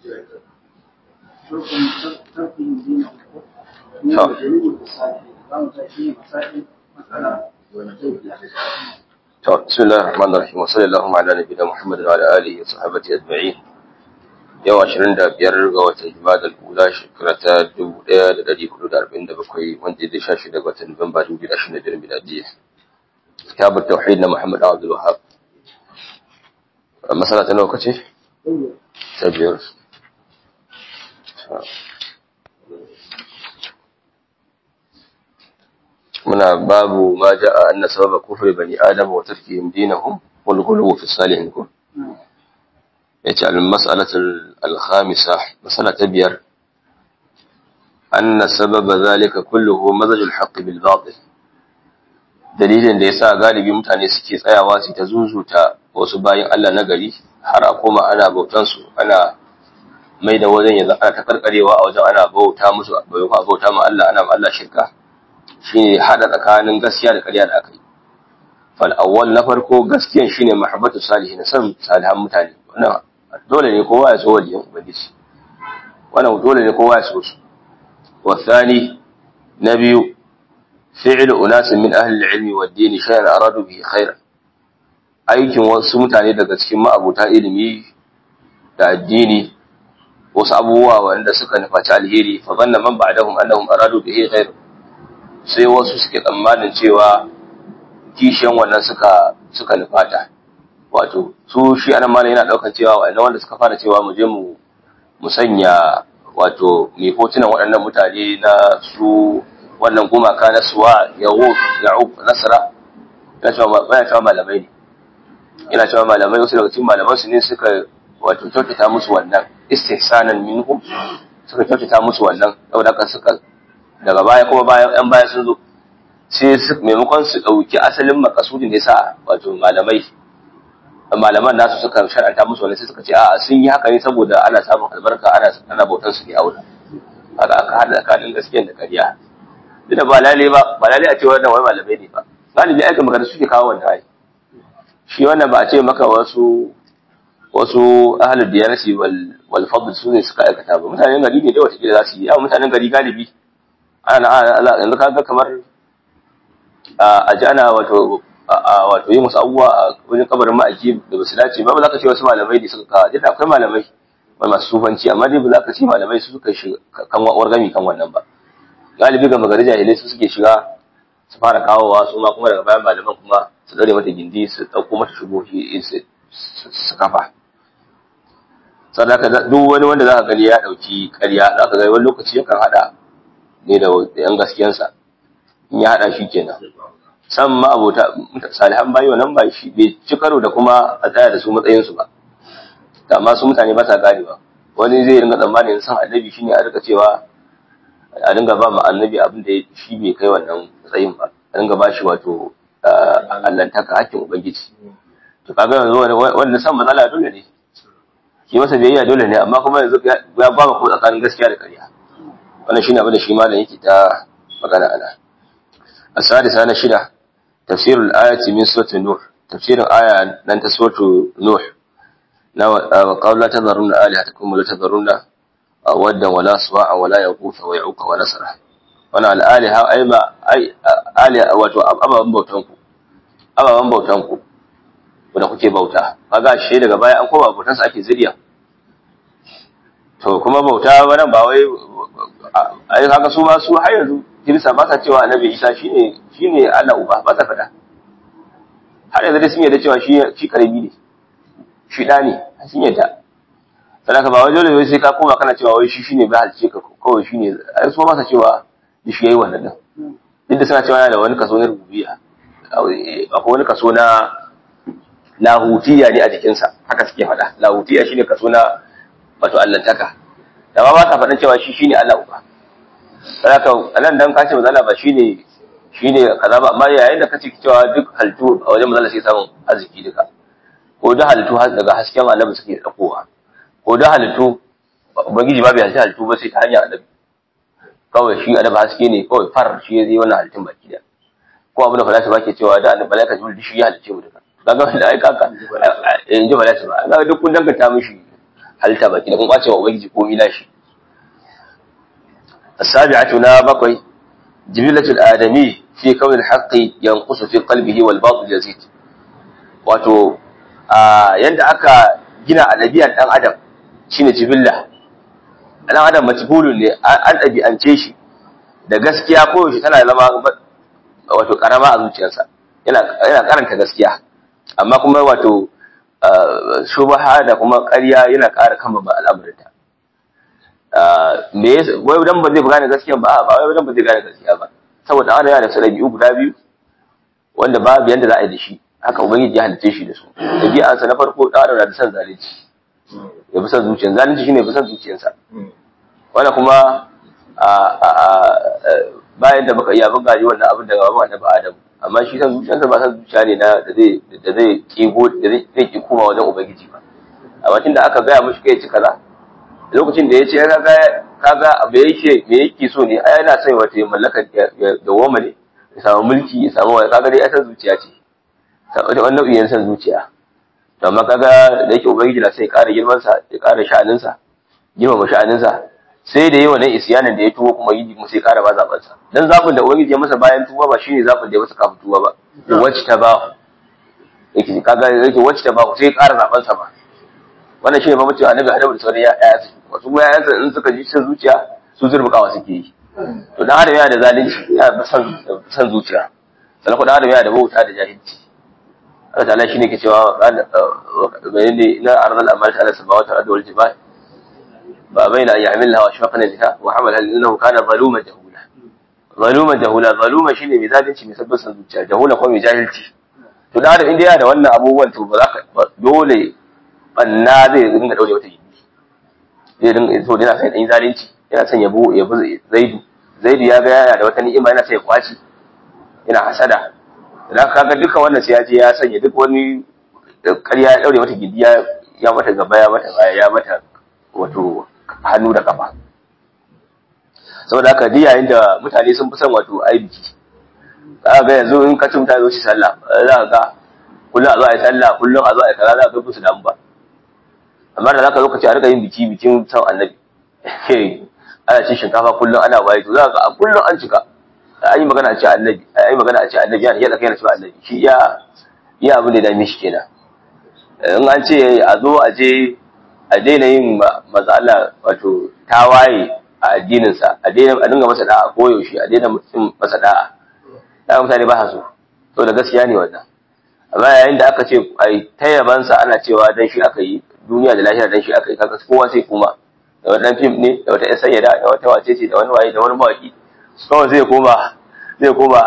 بسم الله الرحمن الرحيم وصلى الله على نبينا محمد وعلى اله وصحبه اجمعين yau 25 ga watan Jumada al-Ula shekara ta 1447 wanda ya shashi daga watan Nuwamba 2025 miladiyya kitabut tauhid na Muhammad Abdul Wahhab masala ta nawa kace ta biyar muna babu ma ja'a anna sababa kufri bani adam wa tarkihim dinahum wal ghuluw fi salihin kun yace al-mas'alatu al-khamisa mas'ala ta biyar anna sababa zalika kulluhu mazaj al-haqq bil batil dalilin da yasa galibi mutane suke tsayawa su ta zuzuta wasu bayin Allah na gari har a koma ana bautan su ana mai da wajen yanzu ana ta karkarewa a wajen ana bauta musu bai kuma bauta ma Allah ana ma Allah shirka shine hada tsakanin gaskiya da ƙarya da aka yi fal awwal na farko gaskiyan shine mahabbatu salihin san salihan mutane wannan dole ne kowa ya so waliyan ubangiji wannan dole ne kowa ya so su wasani na biyu fi'lu unas min ahli al-ilmi wa ad-din shay'an aradu bihi khairan aikin wasu mutane daga cikin ma'abuta ilimi da addini wasu abubuwa wanda suka nufaci alheri fa zanna man ba'dahum annahum aradu bihi khairan sai wasu suke tsammanin cewa kishiyan wannan suka suka nufata wato su shi anan malam yana daukar cewa wa'annan wanda suka fara cewa mu je mu mu sanya wato mai hotunan waɗannan mutane na su wannan gumaka na suwa yahud ya'ub nasara yana cewa baya cewa malamai ne yana cewa malamai wasu daga cikin malaman su ne suka wato kyautata musu wannan istihsanan minhum suka kyautata musu wannan saboda haka suka daga baya kuma bayan yan baya sun zo sai maimakon su ɗauki asalin makasudin da ya sa wato malamai malaman nasu suka shar'anta musu wani sai suka ce a'a sun yi haka ne saboda ana samun albarka ana ana bautan su ne a wurin haka aka hada tsakanin gaskiya da ƙarya duk da ba lale ba ba lale a ce wannan wai malamai ne ba galibi aikin magana suke kawo wannan ai shi wannan ba a ce maka wasu wasu ahlul diyanati wal wal fadl su ne suka aikata ba mutanen gari ne da wata kila za su yi amma mutanen gari galibi ana yanzu kaga kamar a ji ana wato wato yi musu abubuwa a wajen kabarin ma'aiki da ba su dace ba ba za ka ce wasu malamai ne suka kawo jita akwai malamai wani masu sufanci amma dai ba za ka ce malamai su suka shiga kan wargami kan wannan ba galibi ga magari jahilai su suke shiga su fara kawowa su ma kuma daga bayan malaman kuma su dare mata gindi su ɗauko mata shugohi su kafa sadaka duk wani wanda za ka gani ya ɗauki ƙarya za ka gani wani lokaci yakan haɗa ne da yan gaskiyansa in ya haɗa shi kenan san ma abota salihan bayi wannan ba shi bai ci karo da kuma a tsaya da su matsayinsu ba amma su mutane ba sa gane ba wani zai ringa tsammanin san annabi shine a rika cewa a dinga ba mu annabi abin da shi bai kai wannan matsayin ba a dinga ba shi wato allantaka hakkin ubangiji to kaga yanzu wanda san matsala dole ne shi masa biyayya dole ne amma kuma yanzu ya ba mu tsakanin gaskiya da ƙarya wannan shine abin da shi malam yake ta magana ana السادسة أنا شدة تفسير الآية من سورة النور تفسير الآية لن سورة نوح وقال لا تذرن آلهتكم ولا تذرن ودا ولا سواع ولا يغوث ويعوق ونسرا وانا الآلهة أي ما أي آلهة واتو أما من بوتانكو أما من بوتانكو wanda kuke bauta kaga shi daga baya an koma bautan sa ake zuriya to kuma bauta wannan ba wai ai kaga su ma su har yanzu kirista ba sa cewa annabi isa shine shine Allah uba ba sa faɗa har yanzu dai sun yarda cewa shi shi karami ne shi da ne sun yarda sadaka ba wai dole wai sai ka koma kana cewa wai shi shine bai halce ka kawai shine ai su ba sa cewa shi yayi wannan din duk da suna cewa yana da wani kaso na rububiyya akwai wani kaso na lahutiya ne a jikinsa haka suke faɗa lahutiya shine kaso na wato allantaka da ba ba sa faɗin cewa shi shine Allah uba haka anan dan kace mazala ba shine shine kaza ba amma yayin da kace cewa duk haltu a wajen mazala sai samun arziki duka ko da halittu daga hasken annabi suke dakowa ko da halittu ubangiji ba bai halitta halittu ba sai ta hanyar annabi kawai shi annabi haske ne kawai far shi ya zai wannan halittun baki da ko abin da falata bake cewa da annabi malaika jibril shi ya halicce mu duka kaga wanda ai kaka in ji falata ba kaga duk kun danganta mishi halitta baki da kun kwace wa ubangiji ko ila shi السابعة نا بقي جبلة الآدمي في كون الحق ينقص في قلبه والباطل يزيد wato yanda aka gina a ɗabi'ar ɗan adam shine jibilla ɗan adam majbulun ne an ɗabi'ance shi da gaskiya ko yaushe tana zama wato karama a zuciyarsa yana yana karanta gaskiya amma kuma wato shubaha da kuma ƙarya yana ƙara kama ba al'amuranta me yasa wai dan ba zai gane gaskiya ba ba wai dan ba zai gane gaskiya ba saboda ana yana da su ɗabi'u guda biyu wanda babu yanda za a yi da shi haka ubangiji ya halice shi da su ɗabi'arsa na farko ɗan adam na da son zalunci ya fi son zuciyar zalunci shine fi son zuciyarsa wanda kuma bayan da baka iya bin gaji wannan abin daga babu annabi adam amma shi san zuciyarsa ba san zuciya ne na da zai da zai kigo da zai ki koma wajen ubangiji ba amma tunda aka gaya mishi kai ci kaza lokacin da ya ce kaga kaga me yake me yake so ne ai yana sai wata mallakar da woma ne ya samu mulki ya samu wani kaga dai ya san zuciya ce wata wannan nau'in san zuciya to amma kaga da yake ubangiji na sai ya ƙara girman sa ya ƙara sha'anin sa girmama sha'anin sa sai da yawa nan isyanin da ya tuwo kuma yi kuma sai ƙara ba zaben sa dan zabin da ubangiji ya masa bayan tuwa ba shine zabin da ya masa kafin tuwa ba wacce ta ba yake kaga yake wacce ta ba sai ya ƙara zaben sa ba wannan shine mamaci annabi Adamu da sauran ya'ya su wasu kuma ya'yansa in suka ji cin zuciya su zurbukawa suke yi to dan adam yana da zalunci yana da san san zuciya sannan kuma dan adam yana da bauta da jahilci Allah ta'ala shine ke cewa bayan ne na arzal amal ta'ala samawati wal ardi wal jibal ba baina an ya'milha wa shafaqana biha wa hamala innahu kana zaluman jahula zaluman jahula zaluma shine mai zalunci mai sabbin san zuciya jahula kuma mai jahilci to dan adam inda yana da wannan abubuwan to ba za ka dole banna zai dinga daure wata gindi zai dinga so yana sai dan zalunci yana son yabo yabo zaidu zaidu ya ga yana da wata ni'ima yana sai ya kwaci yana hasada idan kaga duka wannan sai ya je ya sanya duk wani ƙarya ya daure mata gindi ya ya mata gaba ya mata baya ya mata wato hannu da kafa saboda haka ji yayin da mutane sun fi son wato ai biki za ga yanzu in ka ci mutane zo shi sallah za ka ga kullum a zo a yi sallah kullum a zo a yi kaza za ka ga su damu ba amma da zaka zo ka ce a rika yin biki bikin san annabi ana cin shinkafa kullum ana waye to za ka kullum an cika an yi magana a ce annabi an yi magana a ce annabi yana yadda kai na cewa annabi shi ya ya abin da dame shi kenan in an ce a zo a je a daina yin maza Allah wato tawaye a addininsa a daina a dinga masa da'a koyaushe a daina mutum masa da'a da mutane ba su so da gaskiya ne wannan amma yayin da aka ce ai ta yabansa ana cewa dan shi aka yi duniya da lahira dan shi aka yi kaga kowa sai kuma da wani fim ne da wata yan sayyada da wata wace ce da wani waye da wani mawaki kawai zai koma zai koma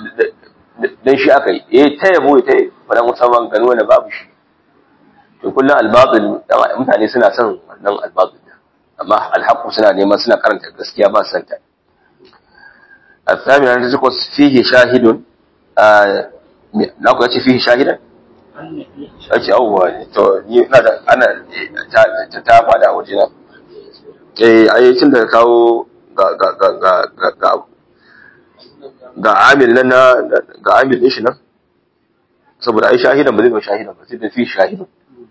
dan shi aka yi eh ta yabo ta wannan musamman gano wanda babu shi to kullum albatil mutane suna son wannan albatil amma alhaqu suna neman suna karanta gaskiya ba san ta الثامن أن تقص فيه شاهد na ku yace fihi shahidan ake awwa to ni ina da ana ta ta fada a waje na eh ai tun da kawo ga ga ga ga ga ga ga amil nan ga amil din shi nan saboda ai shahidan ba zai ba shahidan ba sai da fi shahidan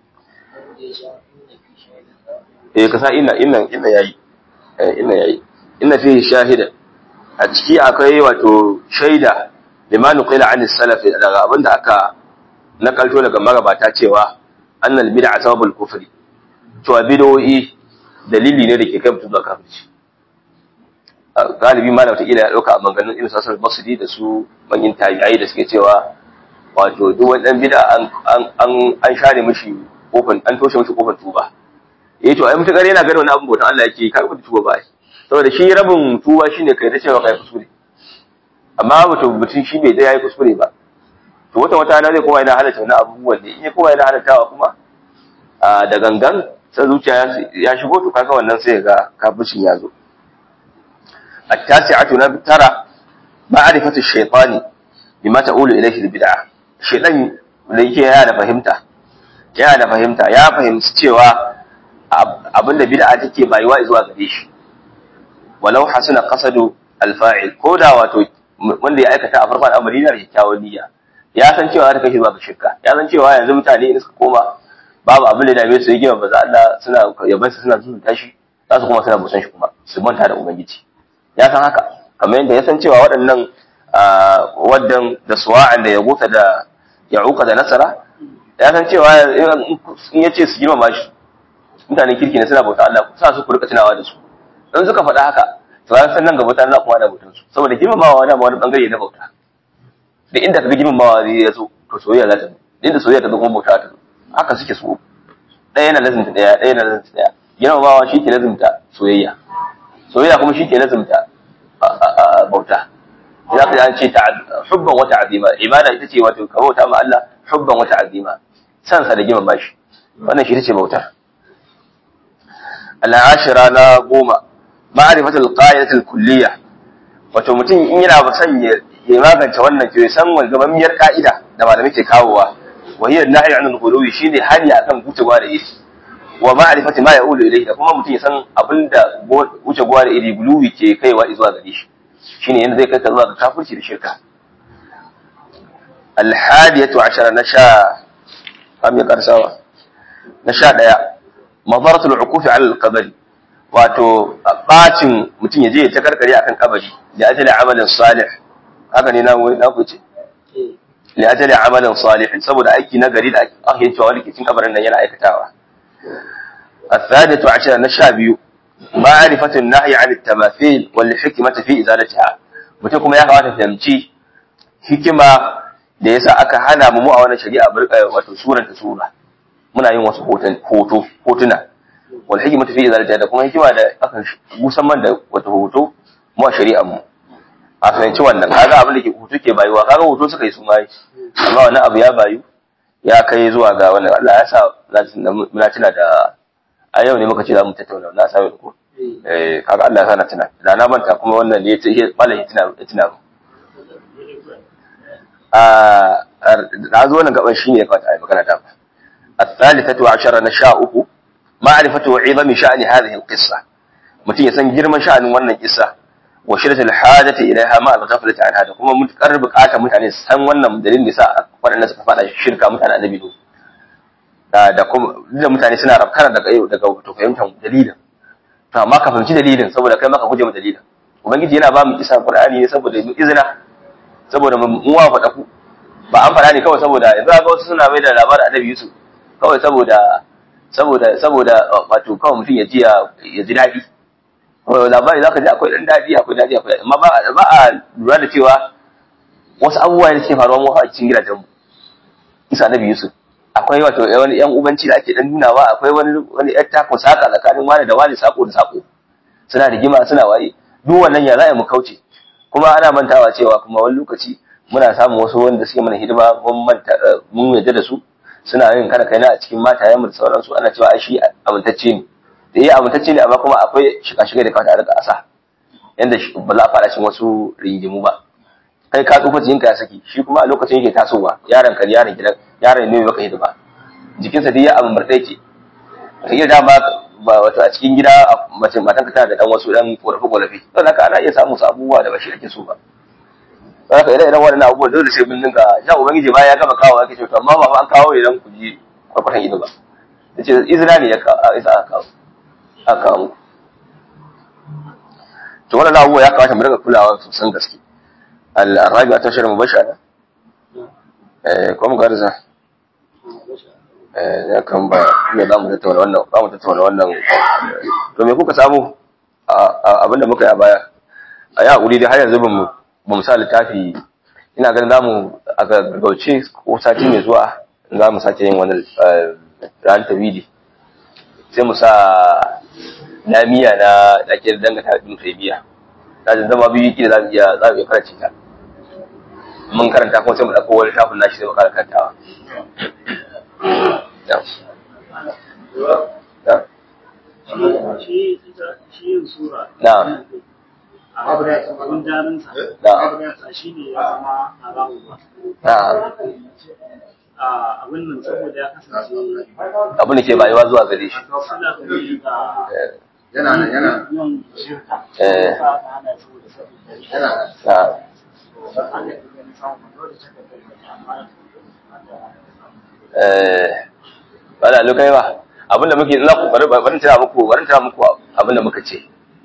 eh ka sa inna inna inna yayi eh inna yayi inna fi shahidan a ciki akwai wato shaida limanu qila an salaf daga abinda aka nakalto daga magabata cewa annal bid'a sababul kufri cewa bid'o'i dalili ne da ke kai mutum zuwa kafirci galibi malam ta ila ya dauka a maganganun ibn sasar basri da su manyan tabi'ai da suke cewa wato duk wani dan bid'a an an an share mishi kofar an toshe mishi kofar tuba eh to ai mutakar yana ganin wani abin bautan Allah yake kar ku tuba ba saboda shi rabin tuba shine kai ta cewa kai kuskure amma mutum mutum shi bai da yayi kuskure ba to wata wata na zai kowa yana halatta wani abubuwan ne in ya kowa yana halattawa kuma da gangan sai zuciya ya shigo to kaga wannan sai ga kafircin ya zo التاسعة ترى معرفة الشيطان بما تقول إليه البدعة الشيطان da yake yana da fahimta yana da fahimta ya fahimci cewa abinda bid'a take bayuwa zuwa gare shi walau hasuna qasadu alfa'il ko da wato wanda ya aikata a farkon al'amari na da kyakkyawan niyya ya san cewa ta kashe zuwa ga shirka ya san cewa yanzu mutane in suka koma babu abin da dame su yi gima ba za Allah suna yaban su suna zuzuta shi za su kuma suna busan shi kuma su manta da ubangiji ya san haka kamar yadda ya san cewa waɗannan waddan da suwa'an da ya gota da ya uka da nasara ya san cewa in ya ce su girmama shi mutanen kirki ne suna bauta Allah sa su ku rika tunawa da su in suka faɗa haka to ya san nan gaba ta Allah kuma da bautan su saboda girmamawa wani wani bangare na bauta da inda kaga girmamawa zai ya zo to soyayya za ta zo inda soyayya ta zo kuma bauta ta zo haka suke so ɗaya yana lazimta ɗaya ɗaya yana lazimta ɗaya girmamawa shi ke lazimta soyayya soyayya kuma shi ke lazimta bauta za ka an ce hubban wata azima ibada ita ce wato ka bauta ma Allah hubban wata azima san sa da girmama shi wannan shi ce bautar al'ashira na goma ma'rifatul qa'idatul kulliyya wato mutum in yana ba son ya magance wannan ke san wani gamammiyar ka'ida da malamai ke kawowa wa hiya nahy anil ghuluwi shine hani akan gucewa da iri wa ma'rifati ma ya'ulu ilayhi da kuma mutum ya san abinda wuce gwa da iri guluwi ke kaiwa zuwa gare shi shine yanda zai kai ka zuwa ga kafirci da shirka al-hadiyatu ashara na sha kam ya karsawa na sha daya mazaratul ukufi ala al-qabri wato bacin mutum ya je ya ta karkare akan kabari da ajali amalin salih haka ne na na kuce li ajali amalin salih saboda aiki na gari da ake cewa wani kicin kabarin nan yana aikatawa الثالث عشر نشابي معرفة النهي عن التماثيل والحكمة في إزالتها mutum kuma ya kamata fahimci hikima da yasa aka hana mu mu a wannan shari'a wato suran ta sura muna yin wasu hoto hotuna wal hikmatu fi izalatiha da kuma hikima da aka musamman da wato hoto mu a shari'ar mu a fahimci wannan kaga abin da ke hoto ke bayuwa kaga hoto suka yi su mai amma wannan abu ya bayu ya kai zuwa ga wannan Allah ya sa muna tuna da a yau ne muka ce za mu tattauna na sami ko eh kaga Allah ya sa na tuna da na manta kuma wannan ne ya malamin tuna tuna mu a na zo wannan gaban shine ya kamata a yi magana ta الثالثة عشر نشاؤه معرفة عظم شأن هذه القصة mutum ya san girman sha'anin wannan kissa wa shiddatul hajati ilaiha ma al-ghaflati an hada kuma mutakar bukata mutane san wannan dalilin da sa waɗanda suka fada shirka mutane annabi do da da kuma da mutane suna rafkana daga daga to fahimtar dalilin to amma ka fahimci dalilin saboda kai maka guje mu dalilin ubangiji yana ba mu kissa qur'ani ne saboda mu izina saboda mu wa faɗa ku ba an faɗa ne kawai saboda yanzu ga wasu suna mai da labarin annabi Yusuf kawai saboda saboda saboda wato kawai mutum ya ji ya ji daɗi labari za ka ji akwai ɗan daɗi akwai daɗi akwai amma ba a lura da cewa wasu abubuwa da suke faruwa mu a cikin gidajenmu isa nabi yusuf akwai wato wani yan ubanci da ake dan nunawa akwai wani wani yan tako saka tsakanin wani da wani sako da sako suna rigima suna waye duk wannan ya za mu kauce kuma ana mantawa cewa kuma wani lokaci muna samun wasu wanda suke mana hidima mun manta mun yarda da su suna yin kana kaina a cikin matayen da sauransu ana cewa ai shi amintacce ne da iya amintacce ne amma kuma akwai shiga-shiga da kawata a rika asa yanda ba za a fara cin wasu rigimu ba kai ka tsufa jikinka ya saki shi kuma a lokacin yake tasowa yaron ka yaron gidan yaron ne maka hidima jikinsa duk ya abin murɗe ke ta iya dama ba wato a cikin gida mace matan ka tana da dan wasu dan korafe-korafe don haka ana iya samun abubuwa da ba shi ake so ba haka idan idan waɗannan abubuwan dole sai mun dinga ya ubangiji ba ya gama kawo ake cewa amma ba an kawo idan ku ji kwakwatan ido ba yace izina ne ya isa aka kawo aka kawo to wannan abubuwa ya kamata mu dinga kulawa sosan gaske al-rabi ta shirin mubashara eh ko mu garza eh ya kan ba ne za mu tattauna wannan za mu tattauna wannan to me kuka samu abinda muka yi a baya a yi haƙuri dai har yanzu ba mu ba mu sa littafi ina ganin zamu a gaggauce ko sati mai zuwa za mu sake yin wani ran tawidi sai mu sa lamiya na da ake dangata da taibiya da zama biyu ki da za mu iya za mu iya karanta ta mun karanta kuma sai mu dauko wani tafin nashi sai mu kara karantawa na'am abin jarinsa abinsa shi ne ya zama haramu ba abin nan saboda ya kasance abin da ke bayuwa zuwa gare shi suna gani ga yana nan yana yin shirka Eh. sa ta hana saboda saboda yana na'am haka yi ganin samun dole ta da kai amma eh ba da lokai ba abinda muke za ku bari bari tana muku bari tana muku abinda muka ce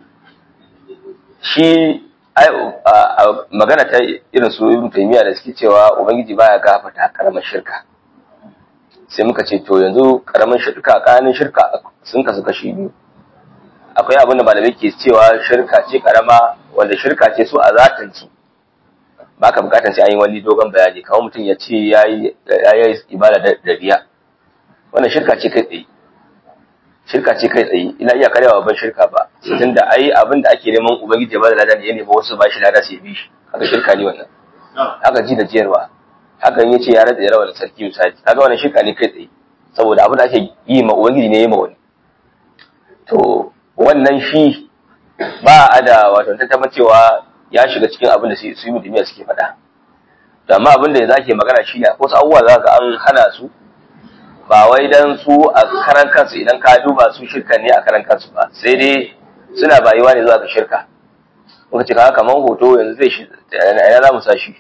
shi ai magana ta irin su ibn taymiya da suke cewa ubangiji baya gafarta karamar shirka sai muka ce to yanzu karamin shirka kanin shirka sun kasu kashi biyu akwai abin da malamai ke cewa shirka ce karama wanda shirka ce su a zatin su ba ka bukatar sai an yi wani dogon bayani kamar mutum ya ce ya yi ibada da riya wannan shirka ce kai tsaye shirka ce kai tsaye ina iya karewa ban shirka ba tun da ai abin da ake neman ubangiji ba da lada ne ya nemi wasu ba shi lada sai bi shi haka shirka ne wannan haka ji da jiyarwa hakan ya ce ya rada yarawa da sarki misali kaga wannan shirka ne kai tsaye saboda abin da ake yi ma ubangiji ne ya ma wani to wannan shi ba a da wato tantamar cewa ya shiga cikin abin da su yi mutumiya suke faɗa da amma abin da ya zake magana shi ne ko abubuwa za ka an hana su ba wai dan su a karan kansu idan ka duba su shirka ne a karan kansu ba sai dai suna bayuwa ne zuwa ga shirka muka ce kaga kamar hoto yanzu zai shi ina za mu sa shi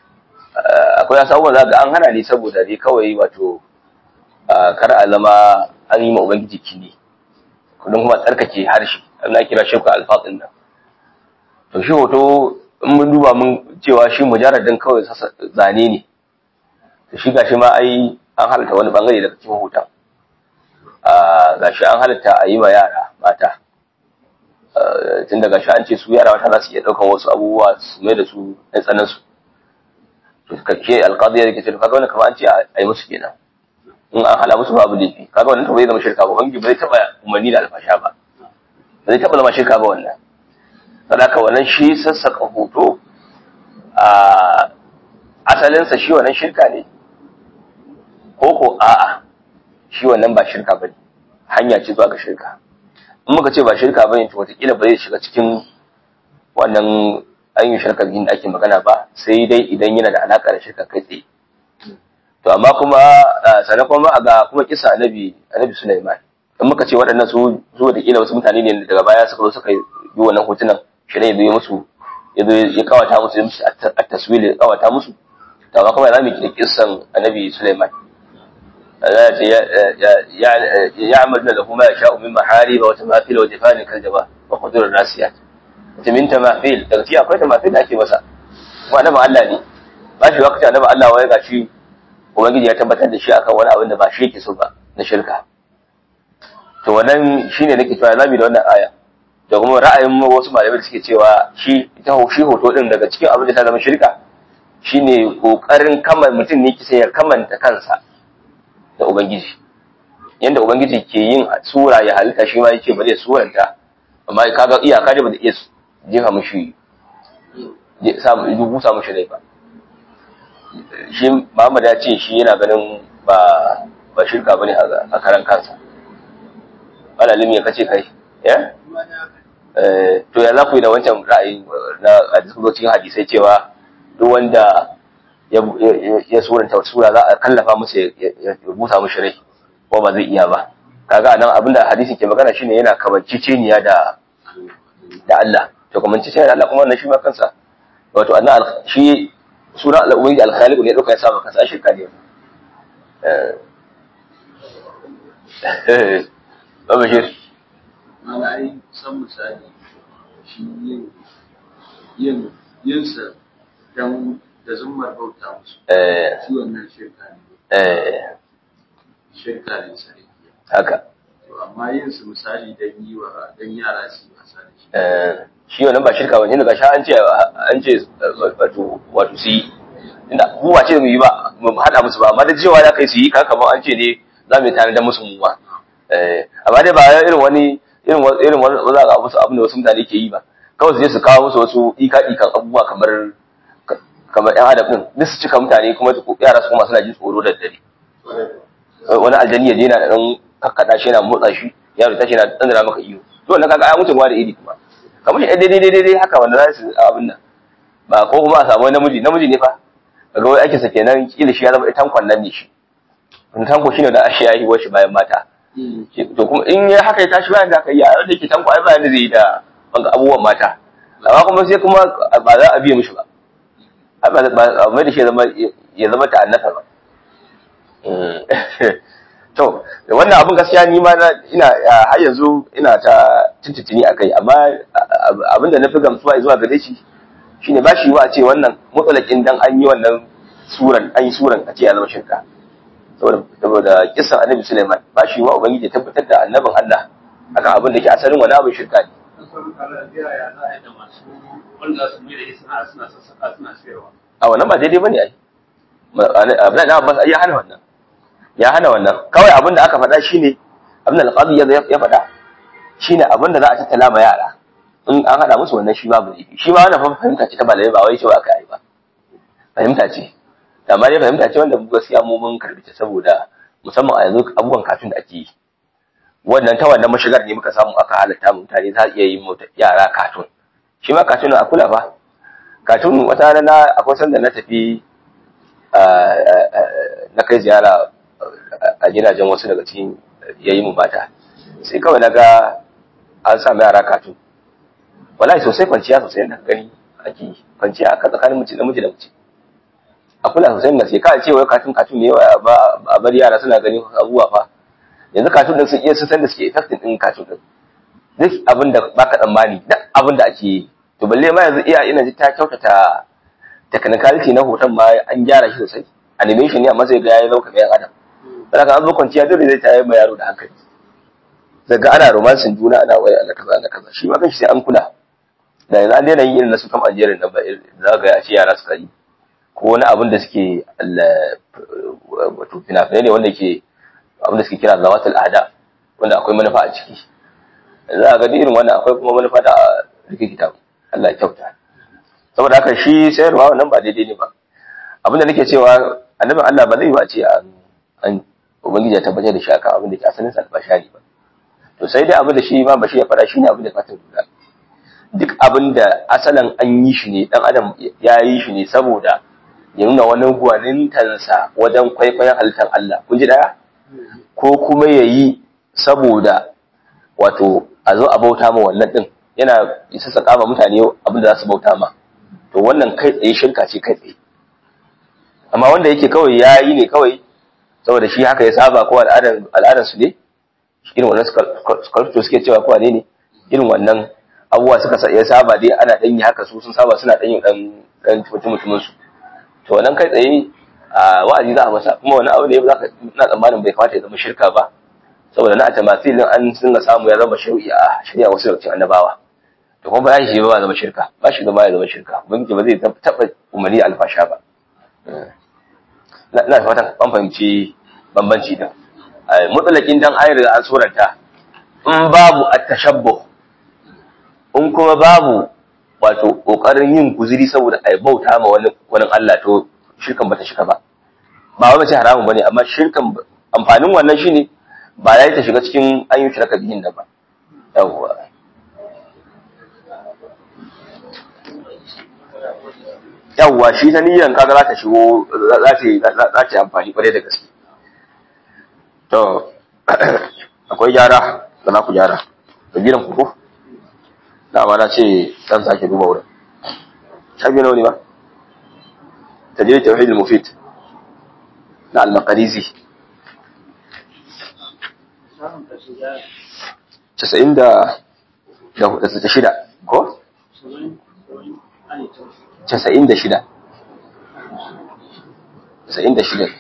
akwai wasu abubuwan za ga an hana ne saboda dai kawai wato kar a zama an yi ma ubangiji kini kudin kuma tsarkake harshe na kira shirka alfatsin nan to shi hoto in mun duba mun cewa shi mujarradin kawai zane ne to shi gashi ma ai an halatta wani bangare daga cikin hoton gashi an halatta a yi ma yara mata tun daga shi an ce su yara mata za su iya ɗaukan wasu abubuwa su mai da su ɗan tsanan su to kake alƙadiyar da ke ce kaga wani kamar an ce a yi musu kenan in an hala musu babu laifi kaga wannan to bai zama shirka ba bangi bai taba umarni da alfasha ba bai taba zama shirka ba wannan saboda wannan shi sassaka hoto a asalinsa shi wannan shirka ne ko ko a'a shi wannan ba shirka bane hanya ce zuwa ga shirka in muka ce ba shirka bane to wataƙila ba zai shiga cikin wannan ayyukan shirka da ake magana ba sai dai idan yana da alaƙa da shirka kai tsaye to amma kuma sannan kuma ga kuma kisa annabi annabi Sulaiman in muka ce waɗannan su zo da kila wasu mutane ne daga baya suka zo suka yi wannan hotunan shi ne ya musu ya zo ya kawata musu ya musu a taswir ya kawata musu to amma kuma za mu kira kisan annabi Sulaiman ya amal da kuma ya sha'u min mahariba wa tamafil wa jifanin kaljaba wa qudur rasiyat ta min tamafil daga ci akwai tamafil da ake masa kuma annabi Allah ne ba shi wakati annabi Allah wai gashi ubangiji ya tabbatar da shi akan wani abin da ba shi yake so ba na shirka to wannan shine nake cewa zamu da wannan aya da kuma ra'ayin wasu malamai da suke cewa shi ita shi hoto din daga cikin abin da ta zama shirka shine kokarin kaman mutum ne kisa ya kamanta kansa da ubangiji yanda ubangiji ke yin sura ya halitta shi ma yake ba zai suranta amma kaga iyaka da ba zai iya jefa mushi samu dubu samu shi ba shi Muhammad ya ce shi yana ganin ba ba shirka bane a karan kansa malalimi ya kace kai ya eh to ya za ku yi da wancan ra'ayi na cikin hadisai cewa duk wanda ya ya suranta sura za a kallafa musu ya busa mushi rai ko ba zai iya ba kaga nan abinda hadisi ke magana shine yana kamanciceniya da da Allah to kamanciceniya da Allah kuma wannan shi ma kansa wato annan shi suna al'ubangiji alkhaliku ne ɗauka ya sa maka sashi ka ne ba bashir mana ai san misali shi yin yin yinsa don da zummar bauta musu shi wannan shirka ne shirka ne sarki haka to amma yin su misali don yi wa don yara su yi wasa da shi shi wannan ba shirka bane daga sha an ce an ce wato wato su yi inda mu ba ce mu yi ba mu hada musu ba amma da cewa da kai su yi kaka kamar an ce ne za mu yi tare da musu mu ba eh amma dai ba irin wani irin irin wani za ga musu abin da wasu mutane ke yi ba kawai su je su kawo musu wasu ika ikan abubuwa kamar kamar yan adam din duk su cika mutane kuma yara su kuma suna jin tsoro da dare wani aljani ya je yana dan kakkada shi yana motsa shi yaro tashi yana tsandara maka iyo to wannan kaga ai mutum da iri kuma kamar shi daidai daidai daidai haka wanda za su abin nan ba ko kuma a samu wani namiji namiji ne fa daga wai ake sa kenan kila shi ya zama tankon nan ne shi wani tanko shine da ashe ya yi washi bayan mata to kuma in ya haka ya tashi bayan da aka yi a yau da ke tanko ai bayan da zai yi da banga abubuwan mata amma kuma sai kuma ba za a biye mishi ba ba mai da shi ya zama ta annasa ba to wannan abin gaskiya ni ma ina har yanzu ina ta tuntuntuni a kai amma abin da na fi gamsuwa zuwa gare shi shine ba shi wa a ce wannan mutsalakin dan an yi wannan suran an yi suran a ce ya zama shirka saboda saboda kisan annabi Sulaiman ba shi wa ubangiji ya tabbatar da annabin Allah akan abin da ke asalin wani abin shirka ne a wannan ba daidai bane ai abin da Abbas ya hana wannan ya hana wannan kawai abin da aka faɗa shine abin da alqadi ya faɗa shine abin da za a tattala ma yara in an hada musu wannan shi ma ba shi ma wannan fahimta ce ta malamai ba wai cewa aka yi ba fahimta ce amma dai fahimta ce wanda gaskiya mu mun karbi ta saboda musamman a yanzu abubuwan katun da ake yi wannan ta wannan mashigar ne muka samu aka halatta mutane za a iya yi mota yara katun shi ma katun a kula ba katun wata rana akwai sanda na tafi na kai ziyara a gidajen wasu daga cikin yayi mu mata sai kawai na ga an samu yara katun wallahi sosai kwanciya sosai na gani ake kwanciya aka tsakanin mace da miji da mace a kula sosai na sai ka ce wai katun katun ne ba a bar yara suna gani abubuwa fa yanzu katun din sun iya sun san da suke effectin din katun din duk abin da baka tsammani duk abin da ake yi to balle ma yanzu iya ina ji ta kyautata technicality na hoton ma an gyara shi sosai animation ne amma sai ga yayi zauka bayan adam saboda an zo kwanciya dole zai tayar ma yaro da hankali daga ana romancing juna ana waya ana kaza ana kaza shi ma kanshi sai an kula da yanzu an daina yin irin na su kam Algeria nan ba za ga ya ce yara suka yi ko wani abin da suke wato fina-finai ne wanda ke abin da suke kira zawatul ada wanda akwai manufa a ciki za a ga irin wannan akwai kuma manufa da rikikita Allah ya kyauta saboda haka shi sayarwa wannan ba daidai ne ba abin da nake cewa annabin Allah ba zai ba ce an ubangiji ya tabbatar da shi akan abin da ke asalin sa albasha ne ba to sai dai abin da shi ma bashi ya fara shine abin da ka lura duk abin da asalin an yi shi ne dan adam ya yi shi ne saboda ya nuna wani gwanintansa wajen kwaikwayon halittar Allah kun ji daya ko kuma ya yi saboda wato a zo a bauta ma wannan din yana isa saka ma mutane abin da za su bauta ma to wannan kai tsaye shirka ce kai tsaye amma wanda yake kawai ya yi ne kawai saboda shi haka ya saba ko al'adar su ne irin wannan sculpture suke cewa ko ne ne irin wannan abubuwa suka ya saba dai ana dan yi haka su sun saba suna dan yin dan dan mutum mutumin su to wannan kai tsaye a wa'azi za a masa kuma wani abu ne za ka ina tsammanin bai kamata ya zama shirka ba saboda na tamathilin an dinga samu ya zama shari'a shari'a wasu daga cikin annabawa to kuma ba ya shi ba zama shirka ba shi zama ya zama shirka ubangiji ba zai taba umarni alfasha ba na fatan an fahimci bambanci da mutsalakin dan ayar da an suranta in babu at-tashabbuh in kuma babu wato kokarin yin guziri saboda ai bauta ma wani wani Allah to shirkan bata shiga ba ba wai mace haramun bane amma shirkan amfanin wannan shine ba ya ta shiga cikin ayyukan shirka bihin da ba yawwa yawwa shi ta niyyar kaga za ta shigo za ta yi amfani kwarai da gaske to akwai gyara da na ku gyara da biran ku ko dama na ce dan sake duba wurin shabi nawa ne ba tajrid tauhid al-mufid na al-maqdisi 90 da da shida ko 96 96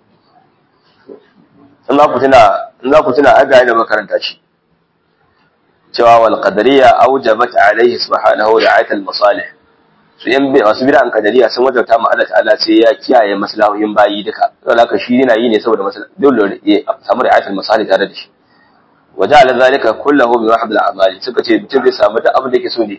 in za ku tuna in za ku tuna aga da makaranta ce cewa wal qadariyya awjabat alayhi subhanahu ra'ayat al masalih su yan masu bid'an qadariyya sun wajabta ma Allah ta'ala sai ya kiyaye maslahohin bayi duka saboda haka shi yana yi ne saboda maslaha dole ya samu ra'ayat al masalih tare da shi waja'ala zalika kullahu bi wahd al a'mali suka ce mutum zai samu duk abin da yake so ne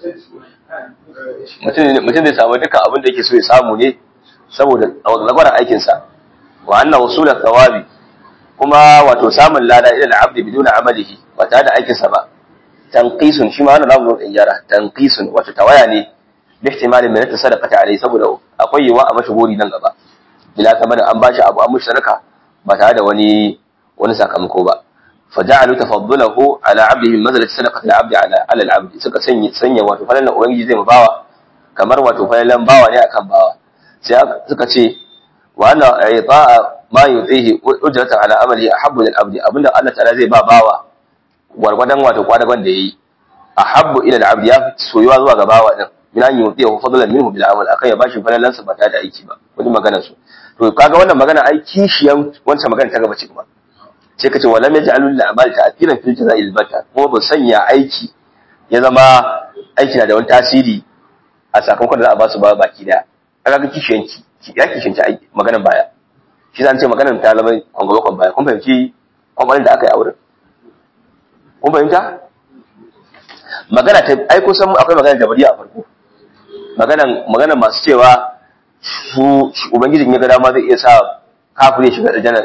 mutum zai samu dukkan abin da yake so ya samu ne saboda lagwaran aikinsa wa anna wasula thawabi kuma wato samun lada ila al-abdi biduna amalihi ba tare da aikinsa ba tanqisun shi ma wannan zamu zo in gyara tanqisun wato tawaya ne bi ihtimalin min tasadaqati alai saboda akwai yiwa a mashi gori nan gaba bila kamar an bashi abu an mushi sadaka ba tare da wani wani sakamako ba فجعلوا تفضله على عبده من منزله صدقه العبد على على العبد suka sanya sanya wato falalan ubangiji zai bawa kamar wato falalan bawa ne akan bawa sai suka ce wa anna ita'a ma yutihi ujratan ala amali ahabbu lil abdi abinda Allah ta'ala zai ba bawa gwargwadon wato kwadagon da yayi ahabbu ila al abdi ya soyuwa zuwa ga bawa din min an yutihi fadlan minhu bil amal akan ya bashi falalan sa ba ta da aiki ba wani magana su to kaga wannan magana ai kishiyan wancan magana ta gaba ce kuma sai kace walam yaj'alul lil amali ta'thiran fil jaza'il bata kuma ba sanya aiki ya zama aiki na da wani tasiri a sakamakon da za a ba su ba baki daya kaga kishiyanci ya kishiyanci aiki maganan baya shi zan ce maganar ta zama kwangwabakon baya kun fahimci kwangwalin da aka yi a wurin kun fahimta magana ta ai kusan akwai magana da bari a farko maganan maganan masu cewa su ubangijin ya ga dama zai iya sa kafin ya shiga aljanna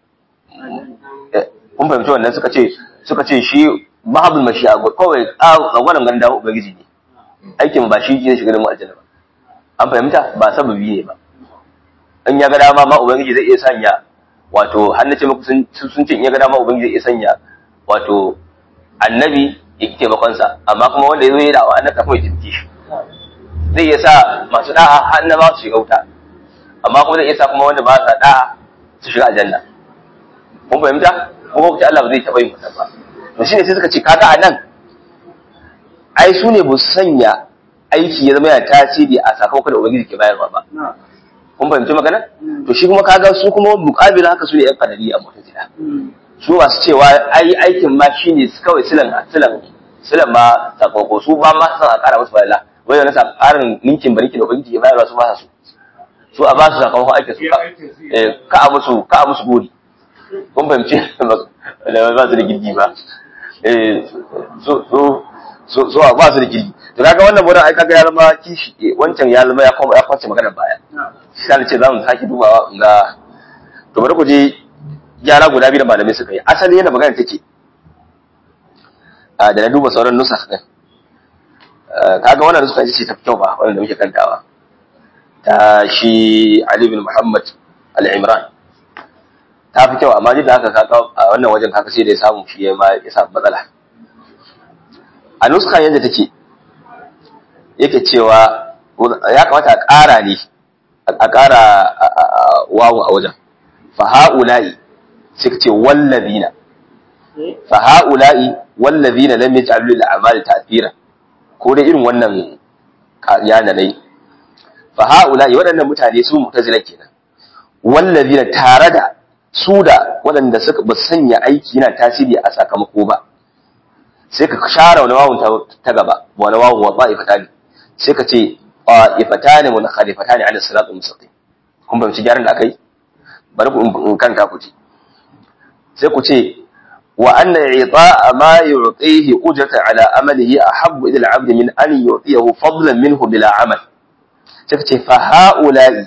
kun fahimci wannan suka ce suka ce shi mahabul mashi'a kawai tsangwalan ganin dama ubangiji ne aikin ba shi zai shiga da mu aljanna ba an fahimta ba sababi ne ba in ya ga dama ma ubangiji zai iya sanya wato har nace muku sun sun ce in ya ga dama ubangiji zai iya sanya wato annabi ya ki taimakon sa amma kuma wanda ya zo ya dawo annabi kafin ya taimake shi zai iya sa masu da'a har na ba su shiga wuta amma kuma zai iya sa kuma wanda ba sa da'a su shiga aljanna kun fahimta ko kuma Allah ba zai taɓa yin wannan ba to shine sai suka ce kaga a nan ai su ne ba su sanya aiki ya zama yana tasiri a sakamakon da ubangiji ke bayarwa ba kun fahimci magana to shi kuma kaga su kuma muqabila haka su ne yan kadari a mutajila su masu cewa ai aikin ma shine kawai silan silan silan ma sakamako su ba ma san a kara musu bayala wai wani sa karin ninkin bariki da ubangiji ya bayarwa su ba su su a ba su sakamakon aikin su ka a musu ka a musu gori kun fahimci da ba su da girgi ba eh so so so so ba su da girgi to kaga wannan wurin ai kaga ya zama kishi wancan ya zama ya koma ya kwace magana baya sai ce za mu sake dubawa ga to bari ku je gyara guda biyu da malamai suka yi asali yana magana take a da na duba sauran nusa din kaga wannan nusa ce ta kyau ba wannan da muke kantawa ta shi Ali bin Muhammad al-Imran ta fi kyau amma duk da haka kaka a wannan wajen kaka sai da ya samu shi ya ma ya samu matsala a nuska yadda take yake cewa ya kamata a ƙara ne a ƙara wawu a wajen fa ha'ula'i sai ce wallazina fa ha'ula'i wallazina lam yaj'alu lil a'mali ta'thira ko dai irin wannan yana dai fa ha'ula'i waɗannan mutane su mu'tazila kenan wallazina tare da su da waɗanda suka ba sanya aiki yana tasiri a sakamako ba sai ka share wani wawun ta gaba wani wawun wa ta'ifata ne sai ka ce ta'ifata ne mun khalifata ne ala siratul mustaqim kun fahimci gyaran da aka yi bari ku in kanta ku ci sai ku ce wa anna i'ta'a ma yu'tihi ujrata ala amalihi ahabbu ila al-'abd min an yu'tiyahu fadlan minhu bila amal sai ka ce fa ha'ula'i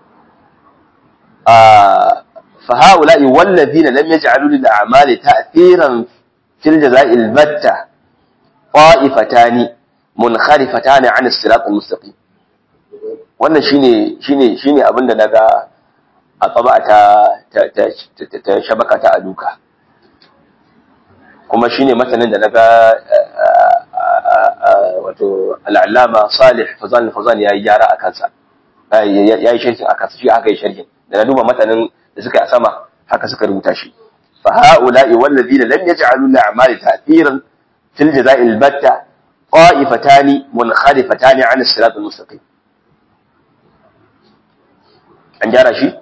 fa ha'ula'i wallazina lam yaj'alu lil a'mali ta'thiran fil jaza'il batta qa'ifatani munkharifatani 'an as-siratal mustaqim wannan shine shine shine abin da naga a tsaba ta ta shabaka ta aluka kuma shine matanin da naga wato al'allama salih fazan fazan yayi gyara a kansa yayi sharhin a kansa shi aka yi sharhin da na duba matanin da suka yi a sama haka suka rubuta shi fa ha'ula'i wallazina lam yaj'alu li'amali ta'thiran fil jaza'il batta qa'ifatani munkhalifatani 'an as-siratal mustaqim an gyara shi?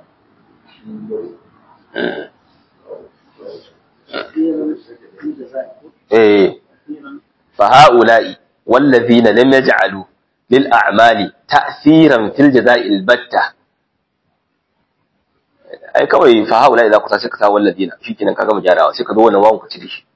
Eh, fa ha'ula'i wallazina lam yaj'alu lil a'mali ta'thiran fil jaza'il batta ai kawai fa ha'ula'i za ku sa sai ka sa wallazina shikenan ka gama gyarawa sai ka zo wannan wawan ku ci da shi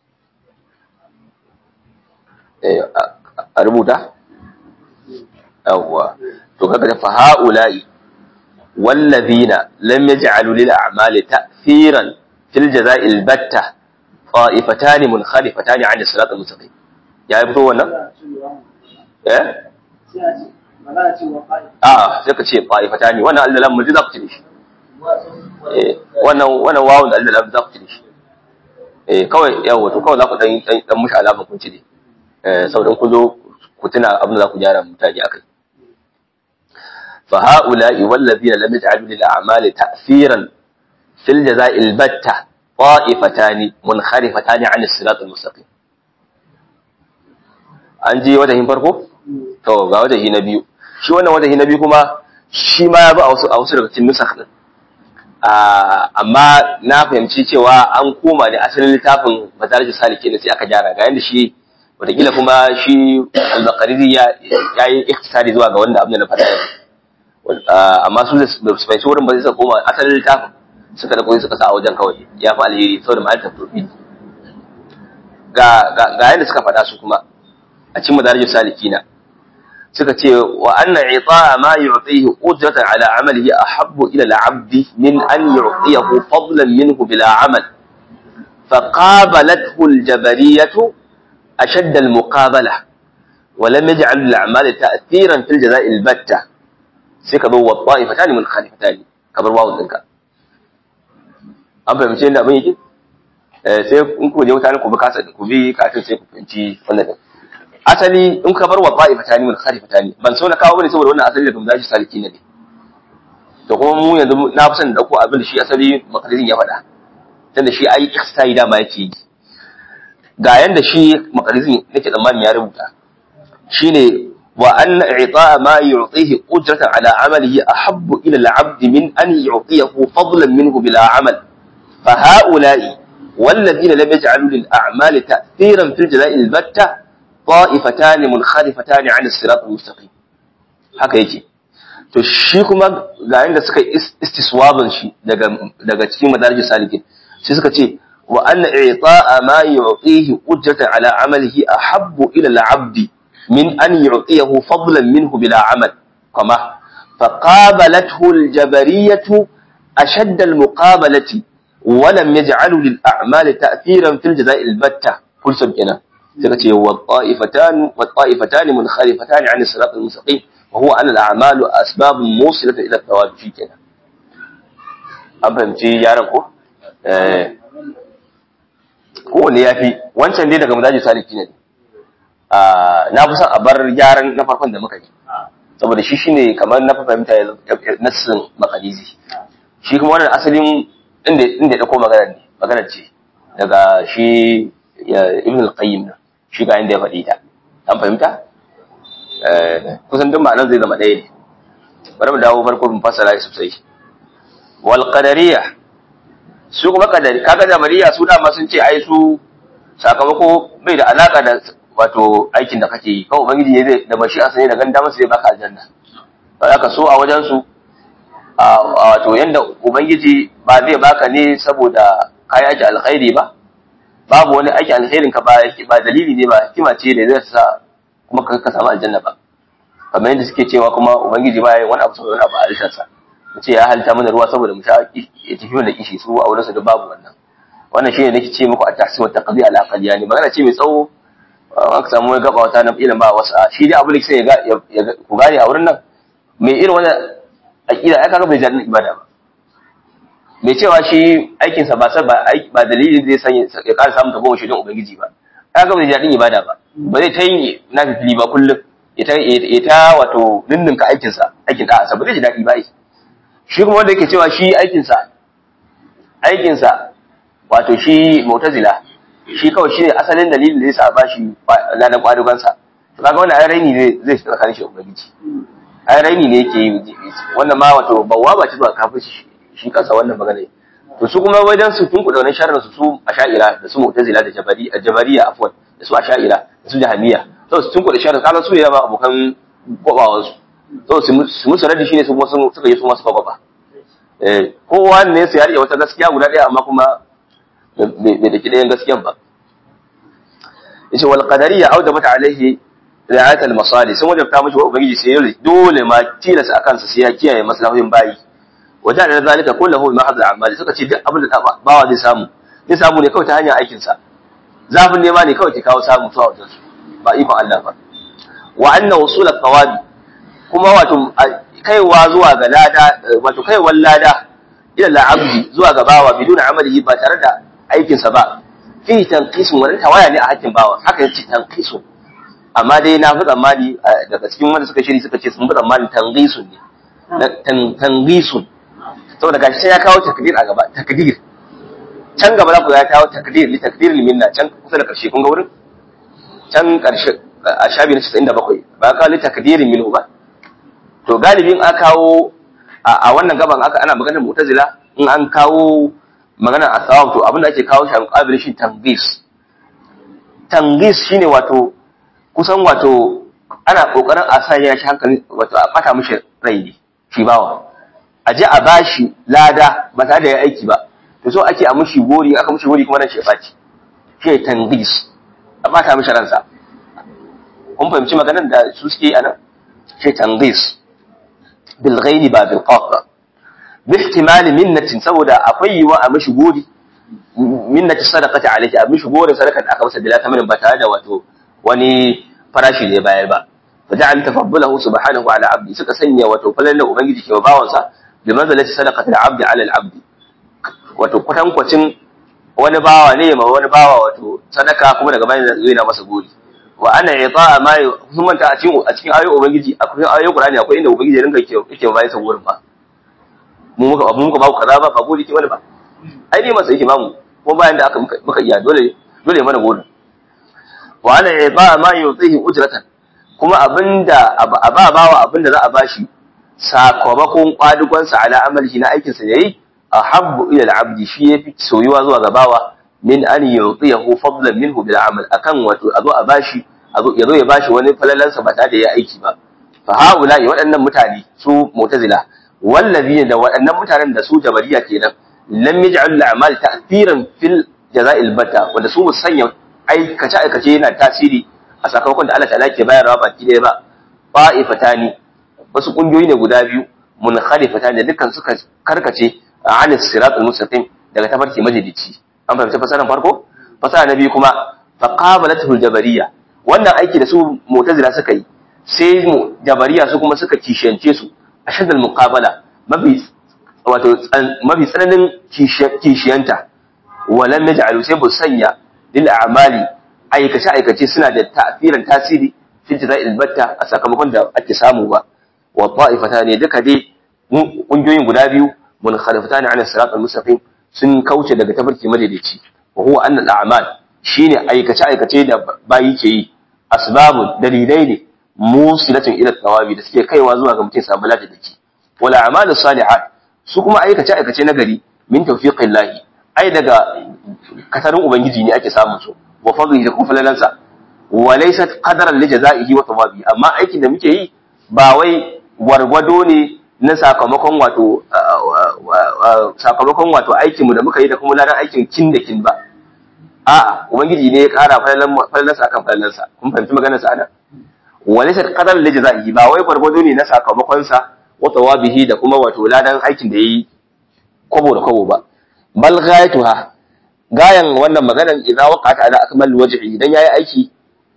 eh a rubuta yawwa to kaga fa ha'ula'i والذين لم يجعلوا للأعمال تأثيرا في الجزاء البتة طائفتان منخالفتان عن الصراط المستقيم يا يبطو ولا ايه اه sai ka ce طائفتان wannan Allah lam za ku ci shi eh wannan wannan wawun Allah lam za ku ci shi eh kawai yawa to kawai za ku dan dan mushi alama kun ci ne eh saboda ku zo ku tuna abin da za ku gyara mutane akai فهؤلاء والذين لم يجعلوا للأعمال تأثيرا fil jaza'il batta ta'ifatani munkharifatani 'an as-sirat al-mustaqim an ji wajahin farko to ga wajahi na biyu shi wannan wajahi na biyu kuma shi ma ya bi a wasu a wasu daga cikin nusakh din amma na fahimci cewa an koma ne asalin littafin madarijus saliki ne sai aka gyara ga yanda shi wataƙila kuma shi al-baqariri ya yi ikhtisari zuwa ga wanda abin da na faɗa yanzu amma su da su fahimci wurin ba zai suka koma asalin littafin suka da koyi suka sa a wajen kawai ya fi alheri saboda ma'al tafi ga ga yanda suka faɗa su kuma a cikin madarijus salikina suka ce wa anna ita'a ma yu'tihi ujratan ala amalihi ahabbu ila al-'abdi min an yu'tiyahu fadlan minhu bila 'amal فقابلته الجبرية أشد المقابلة ولم يجعل للأعمال تأثيرا في الجزاء البتة سيكبوا والطائفتان من خالفتان كبر واو ذنك an fahimci yadda abin yake sai in ku je mutane ku bi kasa ku bi katin sai ku fahimci wannan din asali in ka bar wa ta'ifatani min khalifatani ban so na kawo bane saboda wannan asali daga mudashi saliki ne to kuma mu yanzu na fi son da dauko abin da shi asali makalirin ya faɗa tunda shi ai ihsai dama yake yi ga yanda shi makalizin nake tsammanin ya rubuta shine wa anna i'ta'a ma yu'tihi ujratan ala amalihi ahabbu ila al-'abd min an yu'tiyahu fadlan minhu bila 'amal fa ha'ula'i والذين لم يجعلوا للأعمال تأثيرا في الجزاء البتة طائفتان منخرفتان عن الصراط المستقيم haka yake to shi kuma ga yanda suka istiswaban shi daga daga cikin madarijin salikin sai suka ce wa anna i'ta'a ma yu'tihi ujratan ala amalihi ahabbu ila al-'abd min an yu'tiyahu fadlan minhu bila 'amal kama faqabalathu al-jabariyatu ashadda al-muqabalati wa lam yaj'alu lil-a'mal ta'thiran fil jaza'i al-batta fulsan kenan suka ce wa ta'ifatan wa ta'ifatan munkhalifatan 'an as-sirat al-mustaqim wa huwa anna al-a'malu asbabun musilatan ila at-thawab kenan an fahimci yaran ko kowane ya fi wancan dai daga mazaji saliki ne na fi son a bar gyaran na farkon da muka yi saboda shi shine kamar na fahimta ya nassin makalizi shi kuma wannan asalin inda inda ya dauko magana ne magana ce daga shi ibn al-qayyim na shi ga inda ya faɗi ta an fahimta kusan duk ma'anar zai zama ɗaya ne bari mu dawo farko mu fassara sosai wal qadariyah su kuma kadari kaga jamariya su dama sun ce ai su sakamako bai da alaka da wato aikin da kake yi kawai ubangiji ne zai da bashi a sanye da ganda masa zai baka aljanna haka so a wajen su a wato yanda ubangiji ba zai baka ne saboda kai aiki alkhairi ba babu wani aiki alkhairin ka ba ba dalili ne ba hikima ce da zai sa kuma ka samu aljanna ba kamar yadda suke cewa kuma ubangiji ba ya wani abu saboda wani abu a alisarsa ce ya halitta mana ruwa saboda mu sha ya tafi mana kishi su a wurin su da babu wannan wannan shine nake ce muku at-tahsin wa taqdi al aqliyani magana ce mai tsawo aka samu wani gaba wata na ilin ba wasu shi dai abu da sai ya ku gane a wurin nan mai irin wannan aqida ai kaga bai jannin ibada ba mai cewa shi aikin sa ba sa ba ba dalilin zai sanya ya ƙara samun tabo shi don ubangiji ba kaga bai jannin ibada ba ba zai ta yi na fili ba kullum ya ta wato ninninka aikin sa aikin da sa ba zai ji daɗi ba shi kuma wanda yake cewa shi aikinsa aikinsa wato shi mu'tazila shi kawai shi ne asalin dalilin da ya sa ba shi ladan kwadugansa to kaga wannan raini ne zai shi tsakanin shi ubangiji ai raini ne yake yi wannan ma wato bawwa ba ci zuwa kafin shi kansa wannan magana to su kuma wajen su tunku da wannan sharrin su su asha'ira da su mu'tazila da jabari jabariya afwan da su asha'ira da su jahamiya to su tunku da sharrin kaga su ne ba abokan kwabawansu so su musu radi shine su kuma suka yi su masu kwaba eh kowa ne sai ya rike wata gaskiya guda ɗaya amma kuma bai da kidayen gaskiyan ba yace wal qadariyya awjabat alaihi ri'ayat al masali sun wajabta mishi wa ubangiji sai dole dole ma tilasa akan sa sai ya kiyaye maslahohin bayi wajen da zalika kullahu ma hadda amali suka ce duk abin da bawa zai samu zai samu ne kawai ta hanyar aikin sa zafin nema ne kawai ke kawo samu zuwa wajen su ba ikon Allah ba wa anna wusul al-thawabi kuma wato kaiwa zuwa ga lada wato kaiwar lada ila al-abdi zuwa ga bawa biduna amalihi ba tare da aikin sa ba fi tanqisun wannan tawaya ne a hakkin bawa haka yace tanqisun amma dai na fi tsammani daga cikin wanda suka shiri suka ce sun fi tsammani tanqisun ne tanqisun saboda gashi sai ya kawo takdir a gaba takdir can gaba za ku ya kawo takdir li takdir minna can kusa da karshe kun ga wurin can karshe a shafi na 97 ba ka li takdirin minhu ba to galibin aka kawo a wannan gaban aka ana maganar mu'tazila in an kawo maganar asawab to abinda ake kawo shi a muqabil shi tangis tangis shine wato kusan wato ana kokarin a sa ya shi hankali wato a bata mishi rai ne shi bawa a je a bashi lada ba tare da ya aiki ba to so ake a mishi gori aka mishi gori kuma ran shi ya baci shi tangis a bata mishi ransa kun fahimci maganar da su suke a nan shi tangis bil ghaini ba bil qaf ba bi ihtimali minnatin saboda akwai yiwa a mishi gori minnati sadaqati alayhi a mishi gorin sadaka da aka masa bila tamarin ba tare da wato wani farashi da ya bayar ba fa ja'al tafaddulahu subhanahu ala abdi suka sanya wato falalan ubangiji ke bawansa bi manzalati sadaqati al-abdi ala al-abdi wato kwatankwacin wani bawa ne ma wani bawa wato sadaka kuma daga bayan zai na masa gori wa ana ita ma sun manta a cikin a cikin ayoyin ubangiji akwai ayoyin qur'ani akwai inda ubangiji ya ringa yake yake bayan sa gorin ba mu muka mu muka ba ku kaza ba ba gori ke wani ba ai dai masa yake ba mu ko bayan da aka muka iya dole dole mana gorin wa ana ita ma yutihi ujratan kuma abinda a ba bawa abinda za a bashi sakamakon kwadugonsa ala amalihi na aikinsa yayi ahabbu ila al-abdi shi yafi soyuwa zuwa ga bawa min an yutiyahu fadlan minhu bil amal akan wato azo a bashi azo yazo ya bashi wani falalansa ba tare da ya aiki ba fa haula waɗannan mutane su mu'tazila wallazina da waɗannan mutanen da su jabariya kenan lam yaj'al al-a'mal ta'thiran fil jaza'il bata wanda su musanya aikace aikace yana tasiri a sakamakon da Allah ta'ala ke bayarwa baki ɗaya ba fa'ifatani wasu kungiyoyi ne guda biyu munkhalifatani da dukkan suka karkace an siratul mustaqim daga tafarki majalici an fahimci fasaran farko fasara na biyu kuma faqabalatu jabariya wannan aiki da su mu'tazila suka yi sai mu jabariya su kuma suka kishiyance su ashadal muqabala mafi wato mafi tsananin kishiyanta walam yaj'alu sai bu sanya lil a'mali aikace aikace suna da ta'firan tasiri fil jaza'il batta a sakamakon da ake samu ba wa ta'ifata ne duka dai kungiyoyin guda biyu munkhalifatani ala sirat al-mustaqim sun kauce daga tafarki madaidaici wa huwa anna al-a'mal shine aikace aikace da bayi ke yi asbabu dalilai ne musilatun ila thawabi da suke kaiwa zuwa ga mutum samu lada dake wal a'malu salihat su kuma aikace aikace na gari min tawfiqillahi ai daga katarin ubangiji ne ake samun su wa fadlihi da kuma falalansa wa laysat qadaran li jazaihi wa thawabi amma aikin da muke yi ba wai gwargwado ne na sakamakon wato sakamakon wato aikin mu da muka yi da kuma ladan aikin kin da kin ba a'a ubangiji ne ya kara falalan falalansa akan falalansa kun fahimci maganar sa ana wa laysa qadar li jazaihi ba wai gwargwado ne na sakamakon sa wa tawabihi da kuma wato ladan aikin da yayi kwabo da kwabo ba bal ghayatuha gayan wannan maganar idza waqa'at ala akmal wajhi idan yayi aiki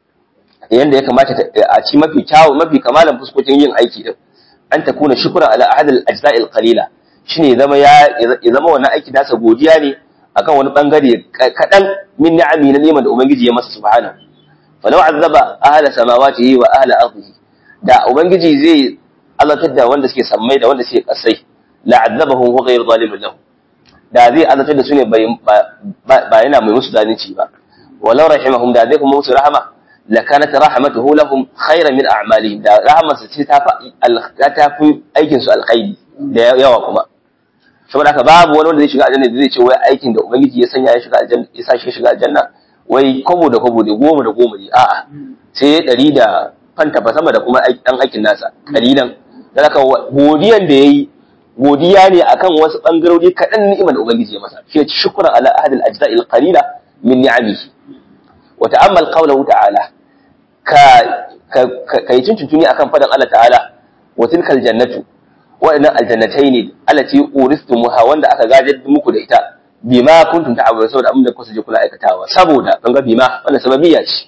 yanda ya kamata a ci mafi kyawu mafi kamalan fuskokin yin aiki din an ta kuna shukran ala ahad al ajza' al qalila shine zama ya zama wannan aiki nasa godiya ne akan wani bangare kadan min ni'ami na neman da ubangiji ya masa subhana falau azaba ahla samawati wa ahla ardihi da ubangiji zai azabtar da wanda suke sammai da wanda suke kasai la azabahum wa ghayr zalimin lahu da zai azabtar da su ne ba yana mai musu zalunci ba walau rahimahum da zai kuma musu rahama لكانت رحمته لهم خيرا من اعمالهم da rahmarsa ce ta ta fi aikin su alkhairi da yawa kuma saboda haka babu wani wanda zai shiga aljanna zai ce wai aikin da ubangiji ya sanya ya shiga aljanna ya sa shi shiga aljanna wai kobo da kobo da goma da goma ne a'a sai ɗari da fanta fa sama da kuma dan aikin nasa kalilan dan haka godiyan da yayi godiya ne akan wasu bangarori kaɗan ni'imar da ubangiji ya masa shi shukran ala ahadil ajza'il qalila min ni'amihi wa ta'ammal qawluhu ta'ala ka kai tuntuntuni akan fadan Allah ta'ala wa tilkal jannatu wa'annan aljannatai ne allati uristumuha wanda aka gadar muku da ita bima kuntum ta'malun saboda abin da kuka je kuna aikatawa saboda kan ga bima wannan sababiyya ce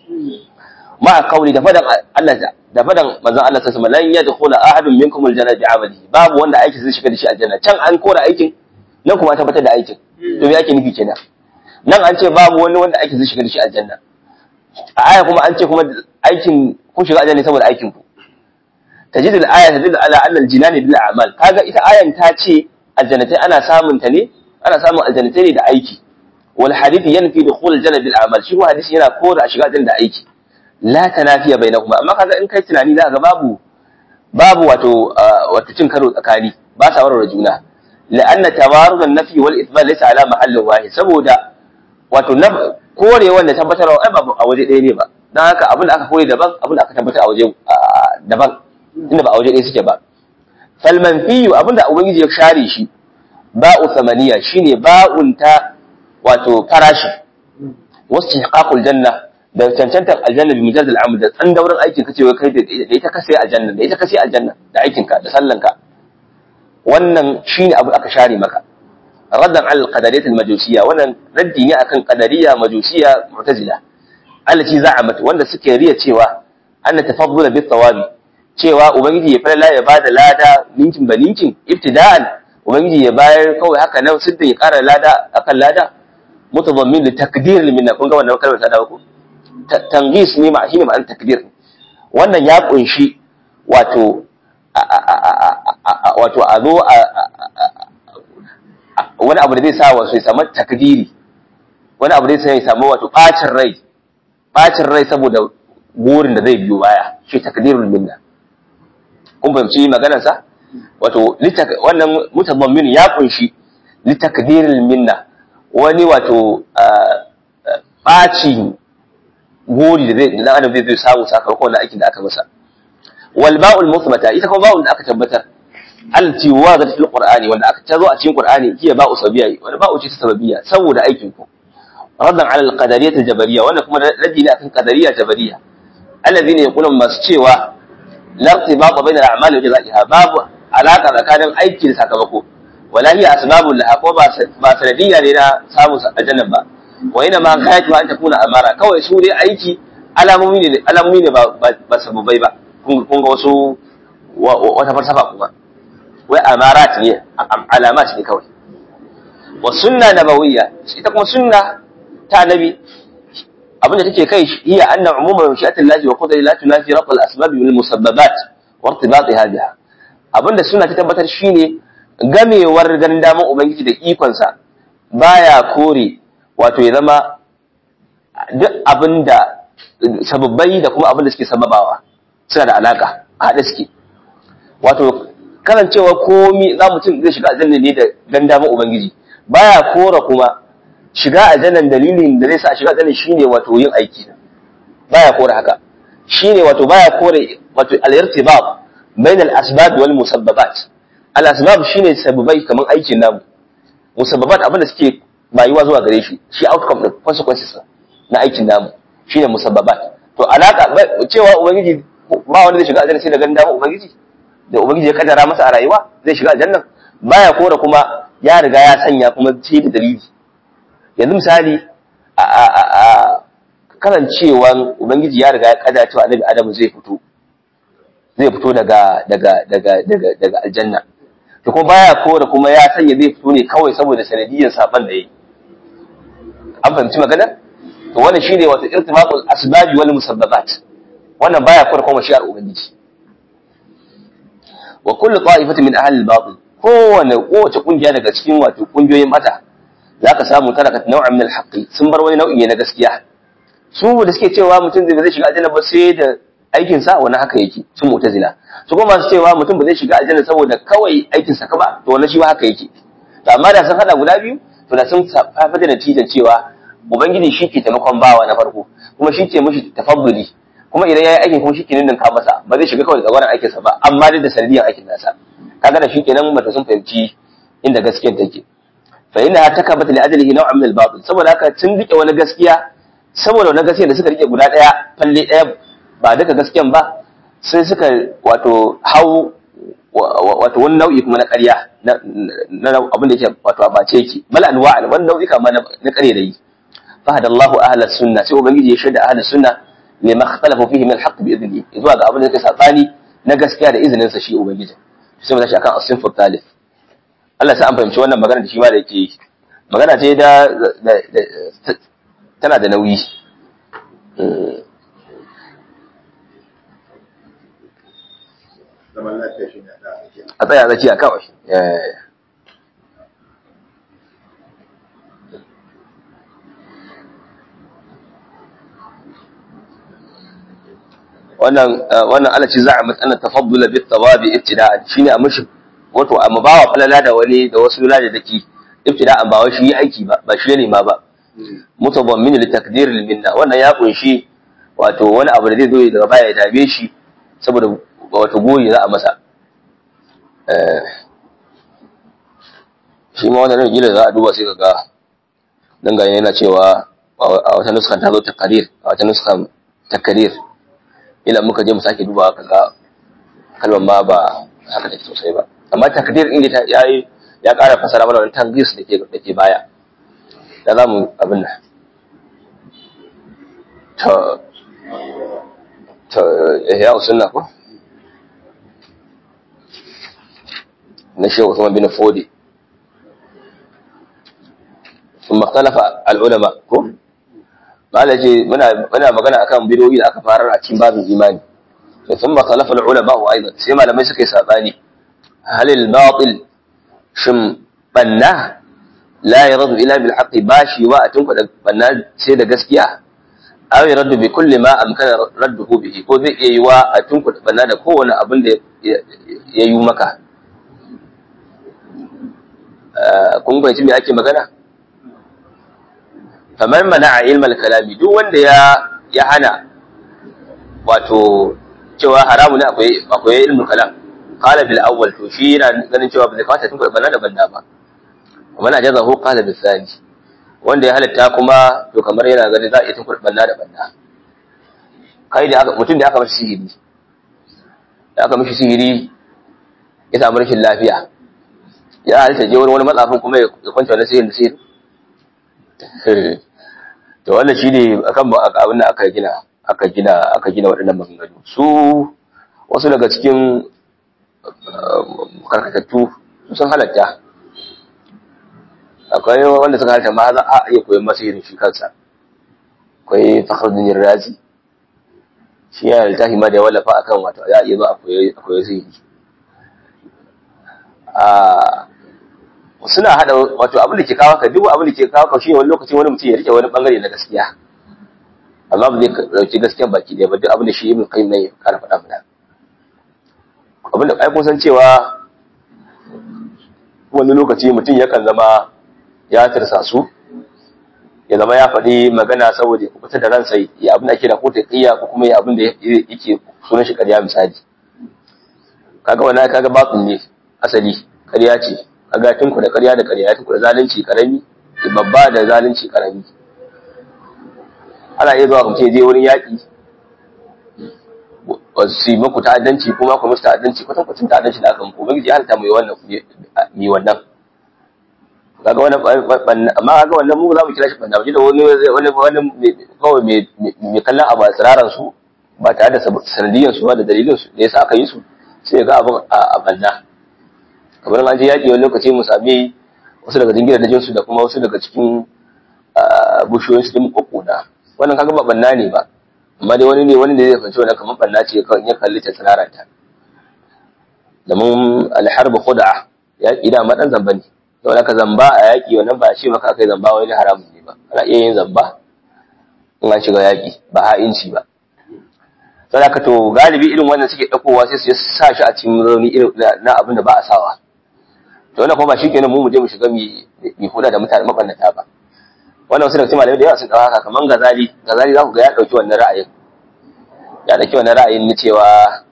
ma kauli da fadan Allah da fadan manzon Allah sallallahu alaihi wasallam lan yadkhula ahadun minkum aljanna bi'amalihi babu wanda aiki zai shiga da shi aljanna can an kora aikin nan kuma tabbatar da aikin to me ake nufi kenan nan an ce babu wani wanda aiki zai shiga da shi aljanna a aya kuma an ce kuma aikin kun shiga aljanna saboda aikin ku tajidu al-aya tadullu ala anna al-jinani bil a'mal kaga ita ayan ta ce aljannatai ana samun ta ne ana samun aljannatai ne da aiki wal hadith yanfi dukhul aljanna bil a'mal shi kuma hadisi yana kora a shiga aljanna da aiki la tanafiya bainahuma amma kaga in kai tunani za ga babu babu wato wato cin karo tsakani ba sa warware juna la'anna tawarud an-nafi wal ithbat laysa ala mahallin wahid saboda wato kore wanda tabbatarwa ai ba a waje ɗaya ne ba dan haka abin da aka kore daban abin da aka tabbatar a waje daban inda ba a waje ɗaya suke ba fal manfiyu abin da ubangiji ya share shi ba'u thamaniya shine ba'un ta wato farashi wasu haƙaƙul janna da cancantar aljanna bi mujaz al'amal da tsan daurin aikin ka cewa kai da ita ka sai aljanna da ita ka sai aljanna da aikin ka da sallan ka wannan shine abu aka share maka raddan al qadariyat al majusiyya wannan raddi ne akan qadariyya majusiyya mu'tazila allati za'amat wanda suke riya cewa anna tafaddula bit tawabi cewa ubangiji ya fara ya bada lada ninkin ba ninkin ibtida'an ubangiji ya bayar kawai haka nan sidda ya kara lada akan lada mutadammin li takdir minna kun ga wannan kalmar ta dawo ko tangis ne ma shine ma'anar takdir wannan ya kunshi wato wato a zo wani abu da zai sa wasu ya samu takdiri wani abu da zai samu wato bacin rai bacin rai saboda burin da zai biyo baya shi takdirul minna kun fahimci maganar sa wato wannan mutadammin ya kunshi litakdiril minna wani wato ɓaci gori da zai da adam zai samu sakamakon na aikin da aka masa wal ba'ul musbata ita kuma ba'ul da aka tabbatar allati wazadat fil qur'ani wanda aka tazo a cikin qur'ani hiya ba'u sabiyya wanda ba'u ce ta sababiyya saboda aikin ku raddan ala al qadariyyah al jabariyya wanda kuma raddi ne akan qadariyya jabariyya alladhina yaqulun masu cewa la irtibata bayna al a'mali wa jazaiha babu alaka tsakanin aiki da sakamako wala hiya asbabul laha ko ba sanadiyya ne na samun aljanna ba wa ina ma kayatu an takuna amara kawai su dai aiki alamomi ne alamomi ne ba sababai ba kun ga wasu wata falsafa kuma wai amarat ne alamat ne kawai wa sunna nabawiyya ita kuma sunna ta nabi abinda take kai hiya anna umuma mashi'atin lahi wa qadari la tunafi raq al asbab bil musabbabat wa irtibatiha biha abinda sunna ta tabbatar shine gamewar ganin daman ubangiji da ikonsa baya kore wato ya zama duk abinda sababbai da kuma abinda suke sababawa suna da alaka a haɗe suke wato karancewa komi za mutum zai shiga aljanna ne da ganin daman ubangiji baya kora kuma shiga aljannan dalilin da zai sa shiga aljanna shine wato yin aiki baya kora haka shine wato baya kore wato al-irtibab bain al-asbab wal musabbabat al-asbab shine sababai kaman aikin namu musabbabat abin da suke bayuwa zuwa gare shi shi outcome din consequences na aikin namu shine musabbabat to alaka cewa ubangiji ba wanda zai shiga aljanna sai da ganin dama ubangiji da ubangiji ya kaddara masa a rayuwa zai shiga aljanna baya kora kuma ya riga ya sanya kuma ce da dalili yanzu misali a a a karancewan ubangiji ya riga ya kaddara cewa annabi adamu zai fito zai fito daga daga daga daga daga aljanna to kuma baya kora kuma ya sanya zai fito ne kawai saboda sanadiyyar saban da yayi an fahimci magana to wannan shine wato irtibaqul asbab wal musabbabat wannan baya kora kuma shi'ar ubangiji wa kullu ta'ifatin min ahli al-batil kowane kowace kungiya daga cikin wato kungiyoyin mata zaka samu tarakat naw'an min al-haqqi sun bar wani nau'i ne na gaskiya su da suke cewa mutum zai shiga aljanna ba sai da aikin sa wani haka yake sun mu'tazila su kuma masu cewa mutum ba zai shiga aljanna saboda kawai aikin sa ka ba to wannan shi ba haka yake to amma da sun hada guda biyu to da sun fafa da natijar cewa ubangiji shi ke taimakon bawa na farko kuma shi ke mishi tafadduli kuma idan yayi aikin kuma shi ke ninka masa ba zai shiga kawai da gwaran aikin sa ba amma dai da sanadiyar aikin nasa kaga da shi kenan mata sun fahimci inda gaskiyar take fa inna takabat li ajlihi naw'an min al-batil saboda haka sun rike wani gaskiya saboda wani gaskiya da suka rike guda daya falle daya ba duka gaskiyan ba sai suka wato hau wato wani nau'i kuma na ƙarya na abin da yake wato a bace yake bal anwa wani nau'i kama na ƙarya da yi fa hadallahu ahlus sunna sai ubangiji ya shaida ahlus sunna lima ikhtalafu fihi min al-haqq bi idnihi zuwa ga abin da yake sabani na gaskiya da izinin sa shi ubangiji sai mu tashi akan as-sinfu thalith Allah sai an fahimci wannan magana da shi ma da yake yi magana ce da tana da nauyi a tsaya tsakiya kawai wannan wannan alaci za'amat anna tafaddula bit tawabi ibtida'an shine a mushi wato amma bawa falala da wani da wasu lada daki ibtida'an ba wai shi aiki ba ba shi ne ma ba mutabammin li takdir al minna wannan ya kunshi wato wani abu da zai zo daga baya ya tabe shi saboda wato goyi za a masa eh shi ma wannan gila za a duba sai kaga dan gane yana cewa a wata nuskan ta zo takarir a wata nuskan takarir ila muka je mu sake dubawa kaga kalmar ma ba haka take sosai ba amma takdir din ta yayi ya ƙara fasara mana wannan tangis da ke da ke baya da za mu abin nan to to ya usunna ko na shehu Usman bin Fodi ثم اختلف العلماء ko قال ce muna muna magana akan bidoyi da aka farar a cikin babin imani to thumma khalafa al-ulama wa aidan sai malamai suka yi sabani hal al-batil shin banna la yaradu ila bil haqqi bashi wa atun da banna sai da gaskiya aw yaradu bi kulli ma amkana radduhu bihi ko zai iya yi wa atun da banna da kowane abin da ya yi maka kun fahimci me ake magana kamar mana a ilmal kalami duk wanda ya ya hana wato cewa haramu ne akwai akwai ilmul kalam qala bil awwal to shi yana ganin cewa ba zai kamata tun bana da banda ba kuma na jazahu qala bil thani wanda ya halatta kuma to kamar yana ganin za a iya tun bana da banda kai da aka mutum da aka mashi sihiri da aka mashi sihiri ya samu rashin lafiya ya halitta je wani wani matsafin kuma ya kwanta wani sihirin da sihirin to wannan shine akan abin da aka gina aka gina aka gina waɗannan maganganu su wasu daga cikin karkatattu sun halatta akwai wanda suka halatta ma za a iya koyon masirin shi kansa akwai fakhruddin razi shi ya littafi ma da ya wallafa akan wato za a iya zo a koyi sihiri suna hada wato abin da ke kawo ka duk abin da ke kawo ka shine wani lokaci wani mutum ya rike wani bangare na gaskiya amma ba zai dauki gaskiyan baki da ba duk abin da shi ibn qayyim ne kara faɗa mana abin da ai kun san cewa wani lokaci mutum yakan zama ya tirsa su ya zama ya faɗi magana saboda ya kubuta da ransa ya abin da ake da ko taqiya ko kuma ya abin da yake sunan shi ƙarya misali kaga wannan kaga batsin ne asali ƙarya ce kaga tinku da ƙarya da ƙarya tinku da zalunci karami babba da zalunci karami ana iya zuwa kuma je wurin yaƙi su yi muku ta'addanci kuma ku musu ta'addanci kwatan kwatan ta'addanci da aka muku ubangiji ya halitta mu yi wannan mi wannan kaga wannan amma kaga wannan mu za mu kira shi banda da wani wani wani kawai mai kallon abu a tsiraran su ba tare da sanadiyan su ba da dalilin su da yasa aka yi su sai ga abin a banna kamar an je yaƙi wani lokaci mu sami wasu daga jingina da jinsu da kuma wasu daga cikin bushiyoyin su din kokoda wannan kaga ba banna ne ba amma dai wani ne wani da zai fahimci wannan kamar banna ce kawai ya kalli ta tsiraranta domin alharbu khud'a yaƙi da madan zamba ne saboda ka zamba a yaƙi wannan ba shi maka akai zamba wani haramun ne ba ana iya yin zamba in an shiga yaƙi ba ha'inci ba saboda ka to galibi irin wannan suke ɗaukowa sai su sa shi a cikin rauni irin na abin da ba a sawa to wannan kuma ba shi kenan mu mu je mu shiga mi huda da mutane mabannata ba wannan wasu daga cikin malamai da yawa sun ɗauka haka kamar gazali gazali za ku ga ya ɗauki wannan ra'ayin ya ɗauki wannan ra'ayin na cewa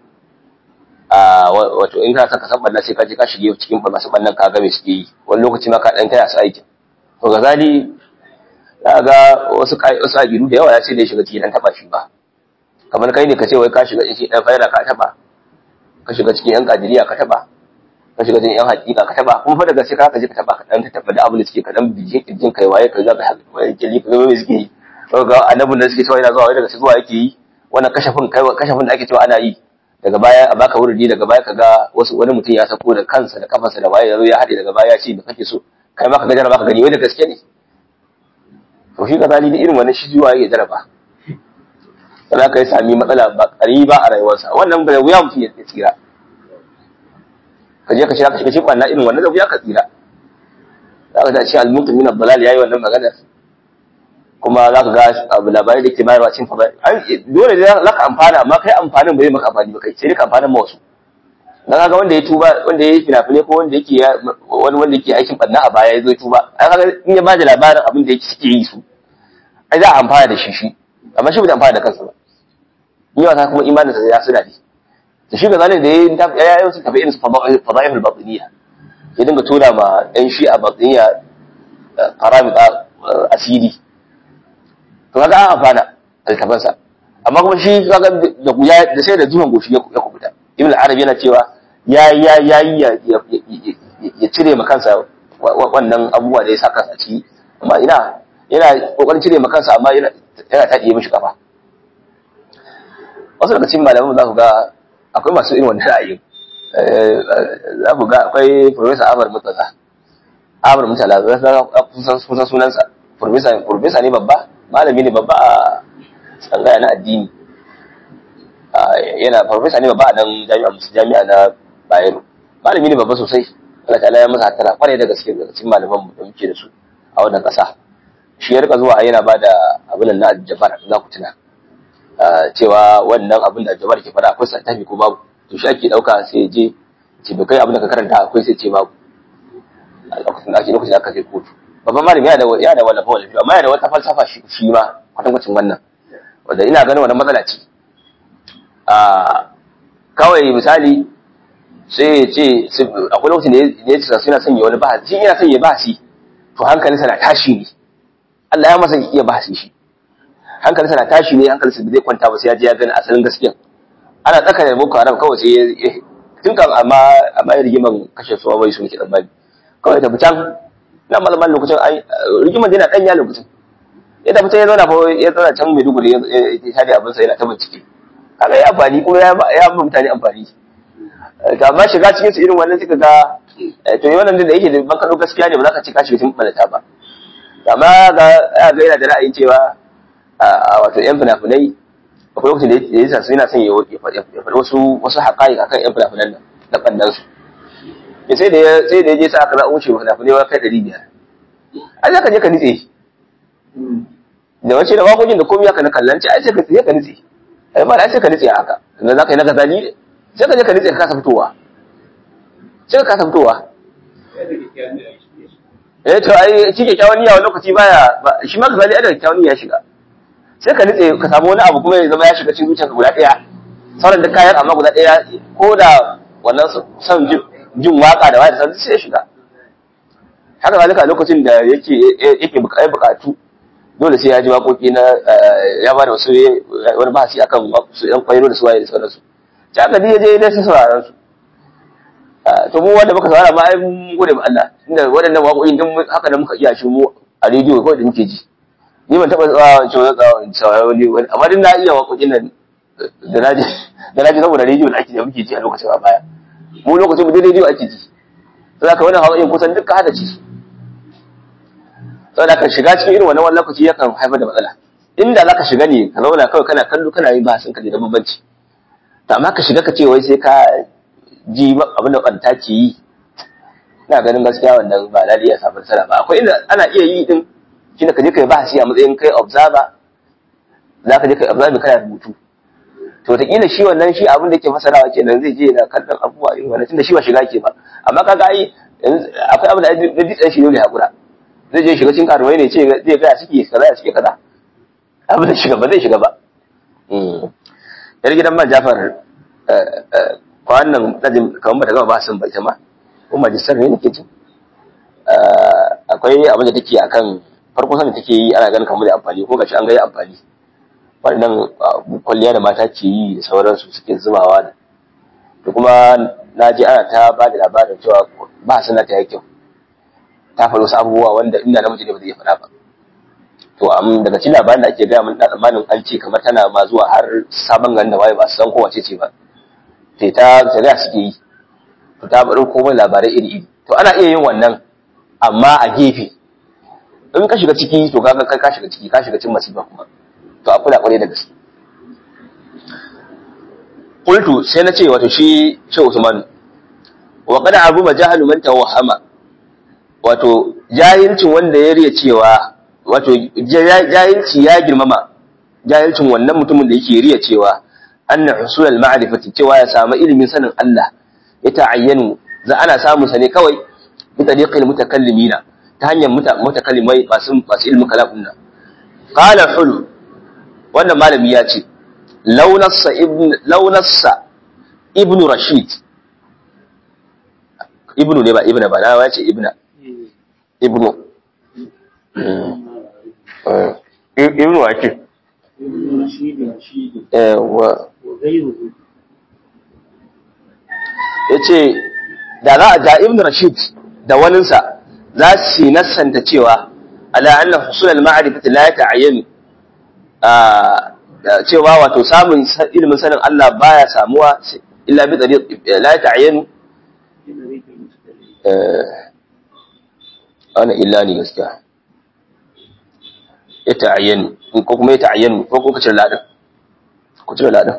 a wato in ka ka san ɓanna sai ka je ka shige cikin masu ɓannan ka ga me suke yi wani lokaci ma ka ɗan taya su aikin to gazali za ga wasu wasu aƙidu da yawa ya ce da ya shiga cikin ɗan taɓa shi ba kamar kai ne ka ce wai ka shiga cikin ɗan faira ka taɓa ka shiga cikin ɗan kadiriya ka taɓa ka shiga cikin yan hakika ka taba kuma fa daga sai ka je ka taba ka dan taba da abin da suke ka dan bijin kirjin kai waye ka ga ka waye kirji ka ga me suke yi ga annabin da suke cewa yana zuwa waye daga sai zuwa yake yi wannan kashafin kai kashafin da ake cewa ana yi daga baya a baka wurdi daga baya ka ga wasu wani mutum ya sako da kansa da kafansa da waye yazo ya hade daga baya ya ce da kake so kai ma ka ga jaraba ka gani wai da gaske ne to shi kazali da irin wannan shi zuwa yake jaraba sai ka yi sami matsala ba ba a rayuwarsa wannan ba wuya mutum ya tsira ka je ka shiga ka shiga cikin wannan irin wannan zabu ya ka tsira za ka ce al-muqim min ad-dalal yayi wannan magana kuma za ka ga abu labarai da ke bayarwa cin fada dole ne za ka amfana amma kai amfanin ba zai maka amfani ba kai sai dai ka amfanin ma wasu dan kaga wanda ya tuba wanda ya yi fina-finai ko wanda yake wani wanda yake aikin barna a baya ya zo tuba ai kaga in ya bada labarin abin da yake suke yi su ai za a amfana da shi shi amma shi bai amfana da kansa ba ni wasa kuma imanin sa ya suna ne da shi ga zalin da ya ya yi wasu tafi irin su fadaihul batiniya ya dinga tura ma ɗan shi a batiniya faramita asiri to kaga an amfana altabansa amma kuma shi kaga da da sai da zuwan goshi ya kubuta ibn al-arabi yana cewa ya ya ya ya cire ma kansa wannan abubuwa da ya sa kansa ciki amma ina yana kokarin cire ma kansa amma yana yana taɗiye mishi kafa wasu daga cikin malaman za ku ga akwai masu irin wannan ra'ayin za ku ga akwai professor Amar Mutala Amar Mutala kusan kusan sunansa professor professor ne babba malami ne babba a tsangaya na addini yana professor ne babba a nan jami'a jami'a na Bayero malami ne babba sosai Allah ta'ala ya masa hatara kwarai da gaske daga cikin malaman mu da muke da su a wannan ƙasa shi ya rika zuwa yana ba da abin na aljabar za ku tuna cewa wannan abin da aljabar ke faɗa akwai santafi ko babu to shi ake ɗauka sai ya je ce bai kai abin da ka karanta akwai sai ce babu a lokacin da ake lokacin da aka je kotu babban malami yana da yana da wallafa wallafa amma yana da wata falsafa shi shi ma kwatankwacin wannan wanda ina ganin wannan matsala ce a kawai misali sai ya ce akwai lokacin da ya ce suna sanya wani bahasi shi yana sanya bahasi to hankalinsa na tashi ne Allah ya masa iya bahasi shi hankalinsa na tashi ne hankalinsa bai kwanta ba sai ya je ya gani asalin gaskiya ana tsaka da boko haram kawai sai ya tun kan amma amma rigiman kashe suwa bai sun kidan bani kawai ta fitan na malaman lokacin ai rigiman yana danya lokacin ya tafi ya zauna fa ya zauna can Maiduguri ya shade abin sa yana ta bincike kaga ya amfani kuma ya ya ba mutane amfani to amma shiga cikin su irin wannan suka ga to yi wannan da yake da ban kado gaskiya ne ba za ka ce ka shiga cikin balata ba amma ga ga yana da ra'ayin cewa wato yan fina-finai akwai lokacin da ya sa su yana son ya faɗi wasu wasu haƙaƙi akan yan fina-finan nan da ɓannan su ya sai da ya sai da ya je sa aka za'a wuce fina-finai wa kai ɗari biyar ai za ka je ka nitse da wace da waƙoƙin da komai haka na kallanci ai sai ka ka nitse ai ma da sai ka nitse haka sannan za ka yi na gazali sai ka je ka nitse ka kasa fitowa sai ka kasa fitowa eh to ai shi kyakkyawan niyya wani lokaci baya shi ma gazali ada kyakkyawan niyya shiga sai ka nitse ka samu wani abu kuma ya zama ya shiga cikin zuciyarka guda ɗaya sauran da kayan amma guda ɗaya ko da wannan son jin waka da wani sauran sai ya shiga haka zalika lokacin da yake yake bukatu dole sai ya ji waƙoƙi na ya ba da wasu wani bahasi akan su yan kwairo da suwaye da sauransu ta haka ya je ya sai sauraron su to mu wanda muka saurara ma ai mun gode ma Allah inda waɗannan waƙoƙin din haka da muka iya shi mu a rediyo kawai da muke ji ni ban taɓa tsawa cewa tsawa saurari wani amma din na iya waƙoƙin nan da na ji da na ji saboda rediyo da ake da muke ji a lokacin a baya mu lokacin mu dai rediyo ake ji sai ka wannan hawaye kusan duka hada ci saboda ka shiga cikin irin wannan wani lokaci yakan haifar da matsala inda za ka shiga ne ka zauna kawai kana kallo kana yin bahasin ka da bambanci to amma ka shiga ka ce wai sai ka ji abin da ɓanta ke yi ina ganin gaskiya wannan ba lalle ya samu nasara ba akwai inda ana iya yi din shi ka je ka yi bahasi a matsayin kai observer za ka je ka yi observer kana rubutu to wataƙila shi wannan shi abin da ke fasarawa kenan zai je yana kallon abubuwa irin wannan tunda shi ba shiga ke ba amma kaga ai akwai abin da na ditsan shi dole hakura zai je shiga cikin karuwai ne ce zai gaya suke kaza ya suke kaza abin da shiga ba zai shiga ba yar gidan man jafar kwanan najin kamar ba ta gama ba sun bai ta ma ko majistar ne nake jin akwai abin da take akan farko sanin take yi ana ganin kamar da amfani ko gashi an ga amfani wannan kwalliya da mata ke yi da sauransu suke zubawa da da kuma na ji ana ta ba da labarin cewa ba suna ta yi kyau ta faru wasu abubuwa wanda inda namiji ne ba zai iya faɗa ba to am daga cikin labarin da ake gaya mun da tsammanin an ce kamar tana ma zuwa har sabon garin da waye ba su san kowace ce ba sai ta shari'a suke yi to ta bari komai labarai iri iri to ana iya yin wannan amma a gefe in ka shiga ciki to kaga kai ka shiga ciki ka shiga cikin masifa kuma to a kula kwarai da gaske qultu sai na ce wato shi ce Usman wa qad abu majahalu man tawahama wato jahilcin wanda ya riya cewa wato jahilci ya girmama jahilcin wannan mutumin da yake riya cewa anna husul al-ma'rifati cewa ya samu ilimin sanin Allah ya ta'ayyanu za ana samu sa ne kawai bi tariqil mutakallimina ta hanyar mutakallimai masu masu ilmin kalam din qala hulu wannan malami ya ce launassa ibn launassa ibn rashid ibnu ne ba ibna ba na ce ibna ibnu ibnu wa ce wa ya ce da za a ja ibn rashid da waninsa za su nassanta cewa ala anna husul al-ma'rifati la yata'ayyanu cewa wato samun ilimin sanin Allah baya samuwa illa bi tariq la yata'ayyanu ana illa ne gaskiya ya ta'ayyanu ko kuma ya ta'ayyanu ko kuma kacin ladan ku cire ladan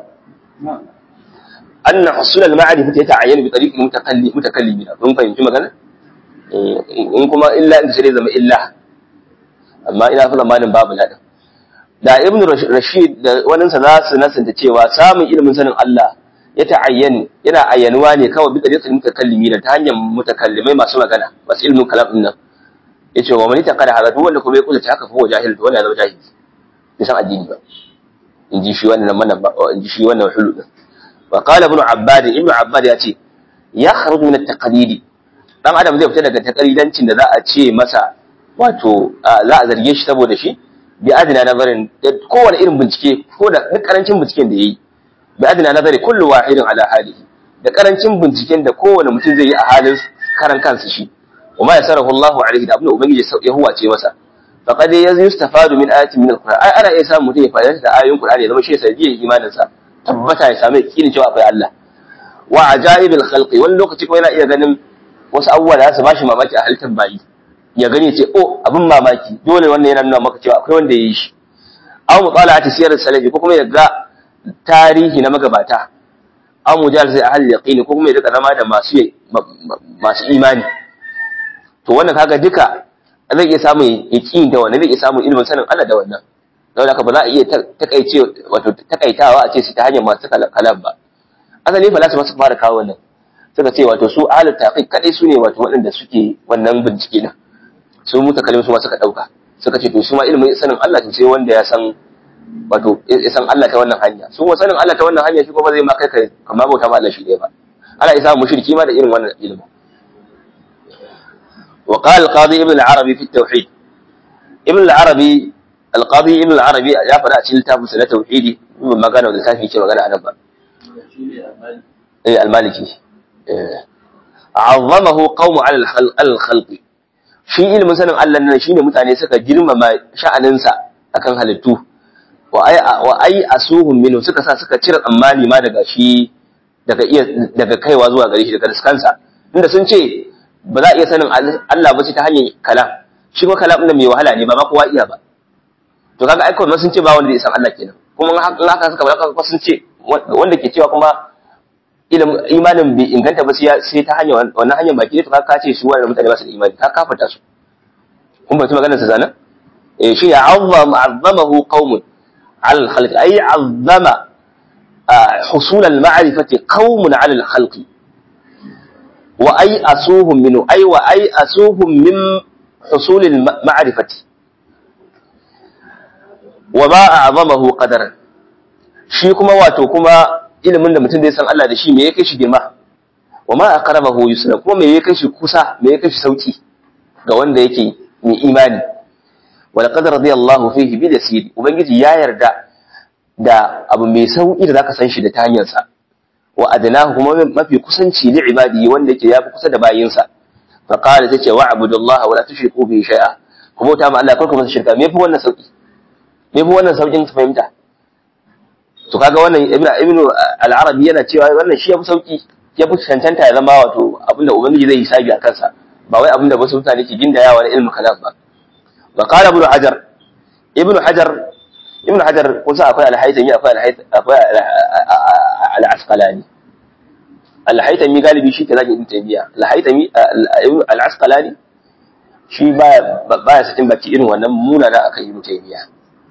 anna husul al-ma'rifati yata'ayyanu bi tariq mutakallimin mun fahimci magana in kuma illa in sai zama illa amma ina fa zamanin babu ladan da ibn rashid da waninsa za su nasanta cewa samun ilimin sanin Allah ya ta'ayyanu yana ayyanuwa ne kawai bi tariqil mutakallimin ta hanyar mutakallimai masu magana masu ilmin kalam din nan yace wa man taqala hada duk wanda kuma ya kula ta haka fa jahil to wannan zama jahili bai san addini ba in ji shi wannan mana in ji shi wannan hulu din wa qala ibn abbad ibn abbad ya ce ya kharuj min at-taqlid dan adam zai fita daga taqlidancin da za a ce masa wato za a zarge shi saboda shi bi adina nazarin kowane irin bincike ko da duk karancin binciken da yayi bi adina nazari kullu wahidin ala halihi da karancin binciken da kowane mutum zai yi a halin karan kansa shi وما يسره الله عليه da abin da ubangiji ya huwace masa faqad yustafadu min ayatin min alquran ai ana iya samu mutum ya fa'ida da ayoyin qur'ani ya zama shi sai imanin sa tabbata ya samu yakinin cewa akwai Allah wa ajaibil khalqi wani lokaci ko yana iya ganin wasu abubuwa da za su bashi mamaki a halittar bayi ya gani ce oh abin mamaki dole wannan yana nuna maka cewa akwai wanda ya yi shi aw mutala'ati siyar salafi ko kuma ya ga tarihi na magabata aw mujalasa ahli yaqini ko kuma ya rika zama da masu masu imani to wannan kaga duka zai iya samun yaqin da wannan zai iya samun ilimin sanin Allah da wannan don haka ba za a iya takaice wato takaitawa a ce su ta hanyar masu kalam ba asali fa lasu masu fara kawo wannan suka ce wato su ahlul taqiq kadai su ne wato waɗanda suke wannan bincike din su mutakallim su ma suka dauka suka ce to su ma ilimin sanin Allah to sai wanda ya san wato ya san Allah ta wannan hanya su ma sanin Allah ta wannan hanya shi kuma zai ma kai ka kamar bauta ma Allah shi ɗaya ba ana isa mushriki ma da irin wannan ilimin وقال القاضي ابن العربي في التوحيد ابن العربي القاضي ابن العربي يا فدا cikin littafin sa na tauhidi mun magana da littafin yake magana anan ba eh al-maliki eh azamahu qawmu ala al-khalq shi ilmin sanin Allah nan shine mutane suka girmama sha'anin sa akan halittu wa ai wa ai asuhum minhu suka sa suka cire tsammani ma daga shi daga iya daga kaiwa zuwa gare shi daga riskansa inda sun ce ba za a iya sanin Allah ba sai ta hanyar kalam shi kuma kalam ɗin mai wahala ne ba ma kowa iya ba to kaga ai kuma sun ce ba wanda zai san Allah kenan kuma in haka suka bada kuma sun ce wanda ke cewa kuma ilimin imanin bai inganta ba sai ta hanyar wannan hanyar baki to kaga ka ce su wannan mutane ba su da imani ka kafarta su kun ba maganar sa zanan eh shi ya azzama azzamahu qaumun al khalq ay azzama حصول المعرفة قوم على الخلق وأيأسوهم منه أي وأيأسوهم من حصول المعرفة وما أعظمه قدرا shi kuma wato kuma ilimin da mutum zai san Allah da shi me ya kai shi girma wa ma aqrabahu yusra kuma me ya kai shi kusa me ya kai shi sauki ga wanda yake mai imani wa laqad radiyallahu fihi bil yasir ubangiji ya yarda da abu mai sauki da zaka san shi da ta hanyar sa wa adnahu kuma mafi kusanci li ibadi wanda yake yafi kusa da bayinsa fa qala tace wa abudullah wa la tushriku bihi shay'a ku bauta ma Allah karku masa shirka me fi wannan sauki me fi wannan saukin fahimta to kaga wannan ibnu ibnu al-arabi yana cewa wannan shi yafi sauki yafi cancanta ya zama wato abinda ubangiji zai yi sabi a kansa ba wai abinda wasu mutane ke gindayawa na ilmin kalam ba wa qala ibnu hajar ibnu hajar ibnu hajar kun san akwai al-haythami akwai akwai al-asqalani al-haythami galibi shi ke zaki ibn taymiya al-haythami al-asqalani shi baya baya sakin baki irin wannan munana akan ibnu taymiya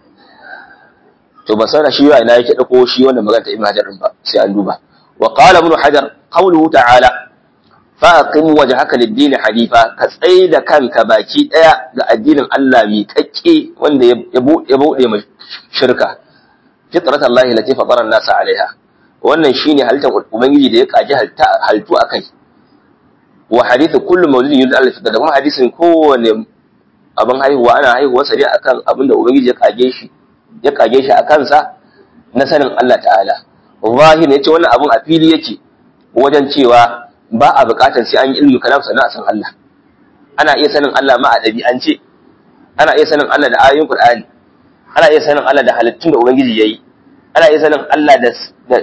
to ba sana shi ina yake dauko shi wannan magana ta ibnu hajar din ba sai an duba wa qala ibnu hajar qawluhu ta'ala fa aqim wajhaka lid-din hanifa ka da kanka baki daya ga addinin Allah mi kakke wanda ya bude mai shirka fitrat Allah lati fatara an-nas alaiha wannan shine halittar ubangiji da ya kaji haltu akai wa hadithu kullu mawlidin yulad al-fitr da kuma hadisin kowane abin haihuwa ana haihuwa sare akan abin da ubangiji ya kage shi ya kage shi a kansa na sanin Allah ta'ala zahir yace wannan abin a fili yake wajen cewa ba a buƙatar sai an yi ilmi kalam sannan a san Allah ana iya sanin Allah ma a ɗabi'ance ana iya sanin Allah da ayoyin Qur'ani ana iya sanin Allah da halittun da ubangiji yayi ana iya sanin Allah da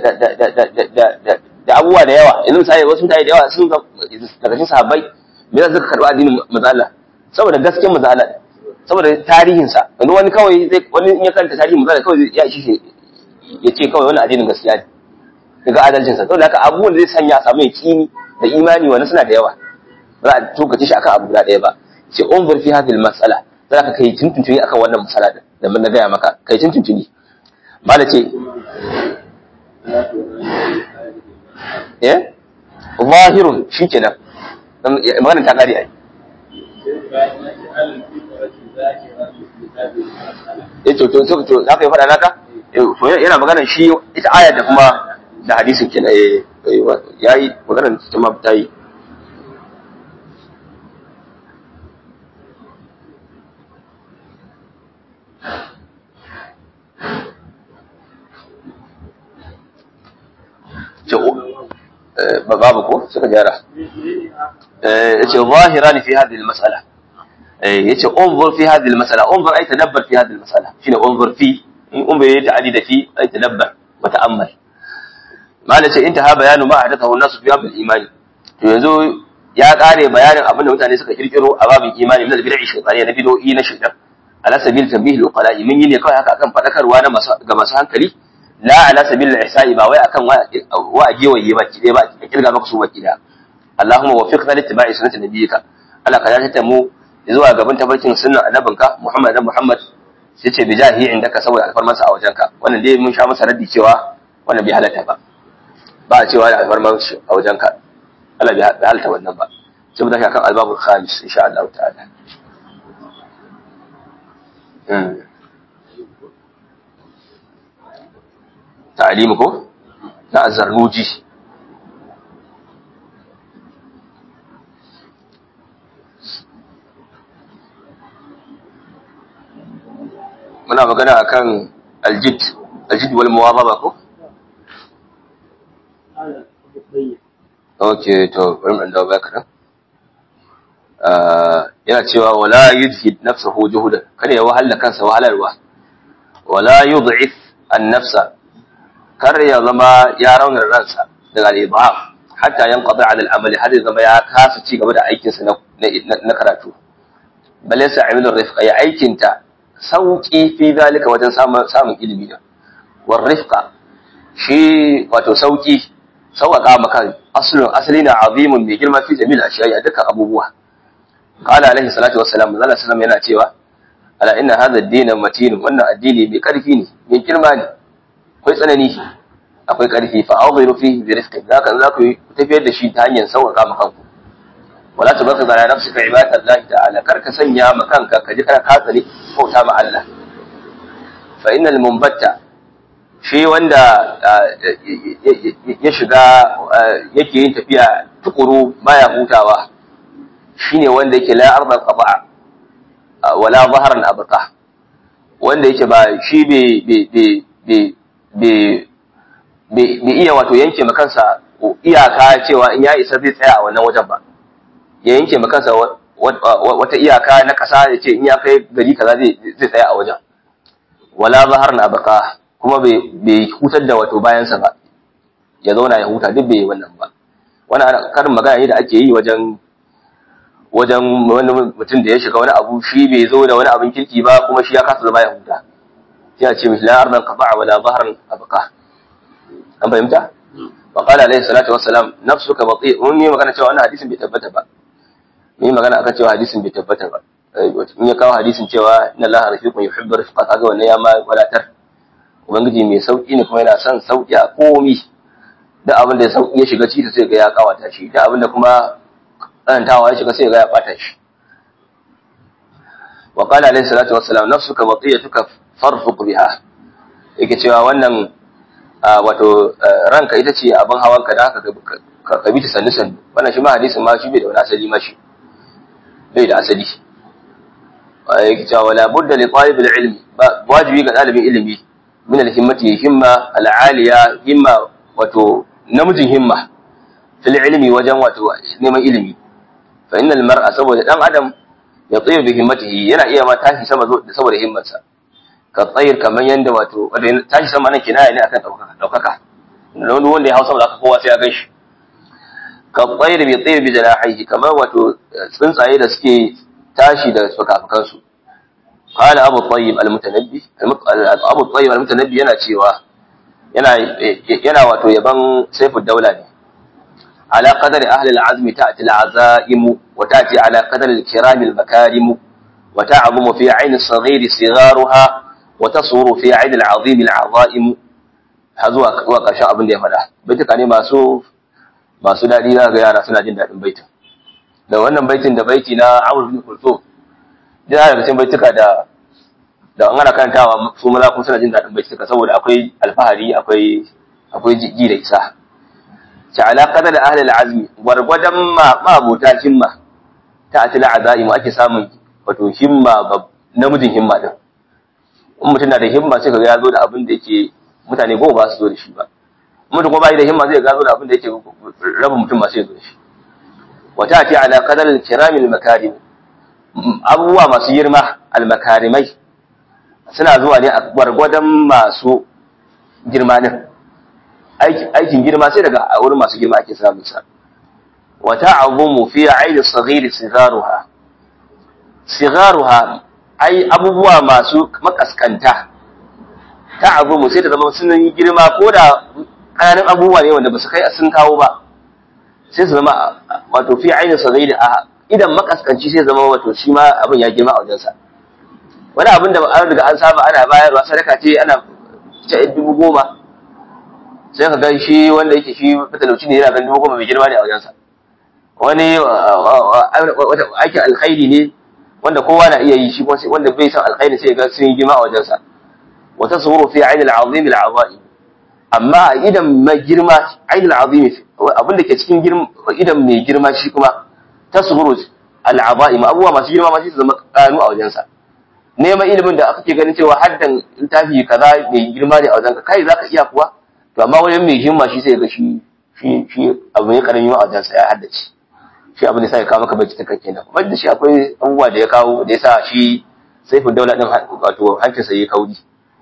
da abubuwa da yawa yanzu misali wasu mutane da yawa sun daga cikin sahabbai me yasa suka karɓi addinin manzo Allah saboda gaskiyar manzo Allah saboda tarihin sa yanzu wani kawai zai wani in ya karanta tarihin manzo Allah kawai ya ishi ya ce kawai wannan addinin gaskiya ne daga adalcin sa saboda haka abubuwan da zai sanya a samu yaqini da imani wannan suna da yawa ba za a tokace shi akan abu guda ɗaya ba sai unzur fi hadhihi al-mas'ala za ka kai tuntuntuni akan wannan mas'ala din da mun gaya maka kai tuntuntuni mala ce eh zahirun shikenan maganar ta kare ai eh to to to za ka yi faɗa naka to yana maganar shi ita ayar da kuma da hadisin kenan eh yayi maganar ta ma ta yi babu ko suka gyara yace zahiran fi hadhihi almas'ala yace unzur fi hadhihi almas'ala unzur ay tadabbar fi hadhihi almas'ala shine unzur fi in unzur yayi ta'adi da fi ay tadabbar wa ta'ammal mala ce intaha bayanu ma hadathahu an-nas fi babil imani to yanzu ya kare bayanin abin da mutane suka kirkiro a babin imani min al-bid'i shaytaniya na bid'o'i na shaytan ala sabil tabih al-uqala min yi ne kawai haka akan fadakarwa na masu ga masu hankali la ala sabil al-ihsa'i ba wai akan wa a gewaye ba kide ba ka kirga maka su ba kida Allahumma waffiqna li ittiba'i sunnati nabiyyika Allah ka dace ta mu zuwa gaban tabarkin sunnan annabinka Muhammad dan Muhammad sai ce bijahi indaka saboda alfarmansa a wajenka wannan dai mun sha masa raddi cewa wannan bai halatta ba ba a cewa da alfarman a wajenka Allah bai halatta wannan ba sai mu tashi akan albabul khamis insha Allah ta'ala ta'alimu ko na azarnuji muna magana akan aljid aljid wal muwazaba ko okay to bari mu dawo baya kadan yana cewa wala yudhid nafsahu juhudan kada ya wahala kansa wahalarwa wala yud'if an-nafsa kar ya zama ya raunar ransa daga al-ibham hatta yanqadi ala al-amali har ya zama ya kasa ci gaba da aikin sa na karatu bal yasa amilur rifqa ya aikin ta sauki fi zalika wajen samun samun ilimi da war rifqa shi wato sauki sauƙaƙa maka aslun asali na azimun mai girma fi jami'il ashiya'i a dukkan abubuwa qala alaihi salatu wassalam Allah sallallahu yana cewa ala inna hadha ad-din matin wannan addini mai karfi ne mai girma ne akwai tsanani akwai karfi fa awziru fihi bi rizqin zaka za ku tafiyar da shi ta hanyar sauƙaƙa maka kanku wala tabaqi ala nafsika ibadatallahi ta'ala kar ka sanya ma kanka ka ji kana katsare bauta ma Allah fa innal munbatta shi wanda ya shiga yake yin tafiya tukuru baya hutawa shine wanda yake la arda qaba wala zahran abqa wanda yake ba shi be be be iya wato yanke makansa iyaka cewa in ya isa zai tsaya a wannan wajen ba ya yanke makansa wata iyaka na kasa ya ce in ya kai gari kaza zai tsaya a wajen wala zahran abqa kuma bai hutar da wato bayansa ba ya zauna ya huta duk bai wannan ba wannan karin magana ne da ake yi wajen wajen wani mutum da ya shiga wani abu shi bai zo da wani abin kirki ba kuma shi ya kasa zama ya huta sai a ce mishi la ardan qata'a wala dhahran abqa an fahimta wa qala alayhi salatu wassalam nafsuka bati mun yi magana cewa wannan hadisin bai tabbata ba mun yi magana akan cewa hadisin bai tabbata ba in ya kawo hadisin cewa inna allaha rafiqun yuhibbu rifqa kaga wannan ya ma wadatar ubangiji mai sauki ne kuma yana son sauki a komi da abin da sauki ya shiga ciki sai ga ya kawata shi da abin da kuma tsanantawa ya shiga sai ga ya bata shi wa qala alayhi salatu wassalam nafsuka watiyatuka farfuq biha yake cewa wannan wato ranka ita ce abin hawanka da haka ka bi ta sannu sannu wannan shi ma hadisin ma shi bai da wani asali ma shi bai da asali yake cewa wala budda li talib ilmi wajibi ga dalibin ilimi min al-himmati himma al-aliya himma wato namijin himma fil ilmi wajen wato neman ilimi fa innal mar'a saboda dan adam ya tsayar bi himmatihi yana iya ma tashi sama saboda himmarsa ka tsayar kamar yanda wato tashi sama nan kinaya ne akan daukaka daukaka wani wanda ya hausa da kowa sai ya gan shi ka tsayar bi tsayar bi janahihi kamar wato tsuntsaye da suke tashi da fukafukansu قال ابو الطيب المتنبي ابو الطيب المتنبي yana cewa yana yana wato yaban saifud daula ne ala qadari ahli al-azm ta'ti al-azaim wa ta'ti ala qadari al-kiram al-makarim wa ta'zumu fi 'ayn as-saghir sigharuha wa tasuru fi 'ayn al-'azim al-'azaim hazuwa wa kashin abin da ya fada baituka ne masu masu dadi ga yara suna jin dadin baitin da wannan baitin da baiti na Amr bin Kulthum da daga cikin baituka da da an ana karantawa su maza kuma suna jin daɗin baituka saboda akwai alfahari akwai akwai ji da isa ta ala qadar ahli al-azmi gwargwadon ma mabota himma ta atila azaim ake samun wato himma namijin himma din in mutum na da himma sai kaga ya zo da abin da yake mutane goma ba su zo da shi ba mutum kuma bai da himma zai ga zo da abin da yake raba mutum ma sai zo da shi wa ta ati ala qadar al-kiramil makarim abubuwa masu girma almakarimai suna zuwa ne a gwargwadon masu girma din aikin girma sai daga a wurin masu girma ake samun sa wa ta'azumu fi 'aini saghir sigaruha sigaruha ai abubuwa masu makaskanta ta'azumu sai ta zama sun yi girma ko da ƙananan abubuwa ne wanda ba su kai sun kawo ba sai su zama wato fi 'aini saghir a idan makaskanci sai zama wato shi ma abin ya girma a wajensa wani abin da an riga an saba ana bayarwa sadaka ce ana ta dubu goma sai ka gan shi wanda yake shi matalauci ne yana gan dubu goma mai girma ne a wajensa wani aikin alkhairi ne wanda kowa na iya yi shi wanda bai san alkhairi sai ga sun yi girma a wajensa wata suhuru fi ainihin al'azim al'azai amma idan mai girma ainihin al'azim abin da ke cikin idan mai girma shi kuma tasghuru al'abaim abubuwa masu girma masu zama kanu a wajensa neman ilimin da aka ke ganin cewa haddan littafi kaza mai girma ne a wajenka kai zaka iya kuwa to amma wajen mai himma shi sai ga shi shi shi abu ne karami a wajensa ya haddace shi abin da sai ya kawo maka baki ta kake nan kuma da shi akwai abubuwa da ya kawo da ya sa shi saifin daula din wato hancinsa ya kauri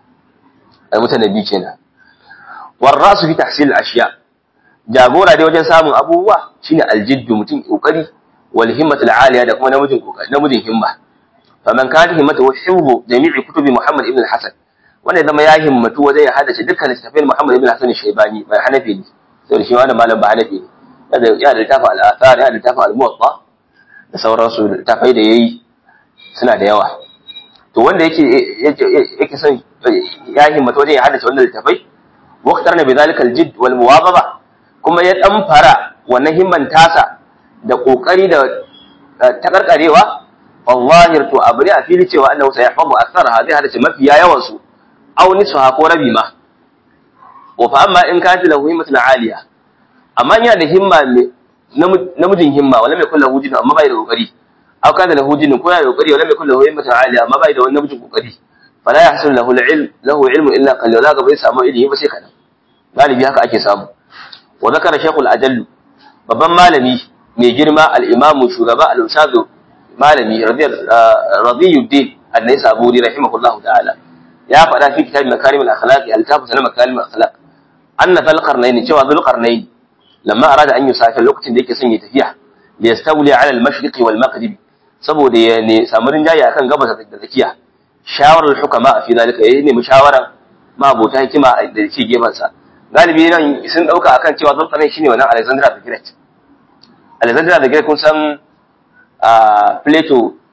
ai mutane bi kenan warrasu fi tahsil ashiya jagora dai wajen samun abubuwa shine aljiddu mutum kokari wal himmatu al-aliya da kuma namijin kokari namijin himma faman kana himmatu hibbu jami'i kutubi Muhammad ibn al-Hasan wanda zama ya himmatu wajen ya hadace dukkan littafin Muhammad ibn al-Hasan Shaybani mai Hanafi ne sai shi wannan malam ba Hanafi ne ya da littafin al-Athar ya da littafin al-Muwatta da sauransu littafai da yayi suna da yawa to wanda yake yake son ya himmatu wajen ya hadace wannan littafai waqtarna bi zalika al-jidd wal muwazaba kuma ya dan fara wannan himman tasa da kokari da takarkarewa wallahi to abu ne a fili cewa annahu sayahfazu aktharaha zai hada ce mafiya yawan su aw nisfaha ko rabi ma wa fa amma in kana lahu himmatun aliya amma yana da himma namijin himma wala mai kullu hujin amma bai da kokari aw kana lahu hujin ko yana da kokari wala mai kullu himmatun aliya amma bai da wani namijin kokari fala yahsul lahu al-ilm lahu ilmu illa qalil la ga bai samu ilimi ba sai kadan galibi haka ake samu wa zakara shaykhul ajall babban malami mai girma al-imamu shugaba al-ustadu malami radiyuddin an-naisaburi rahimahullah ta'ala ya faɗa fi kitab makarim al-akhlaq al-tafu sana makarim al-akhlaq anna dhul qarnayn cewa dhul qarnayn lamma arada an yusafir lokacin da yake son ya tafiya li yastawli ala al-mashriq wal maghrib saboda ya ne samu rinjaye akan gabas da tsakiya shawarar hukama fi zalika yayi ne mushawaran mabota hikima da ke gefen sa galibi nan sun dauka akan cewa dhul qarnayn shine wannan Alexander the Great Alexander the Great kun san a Plato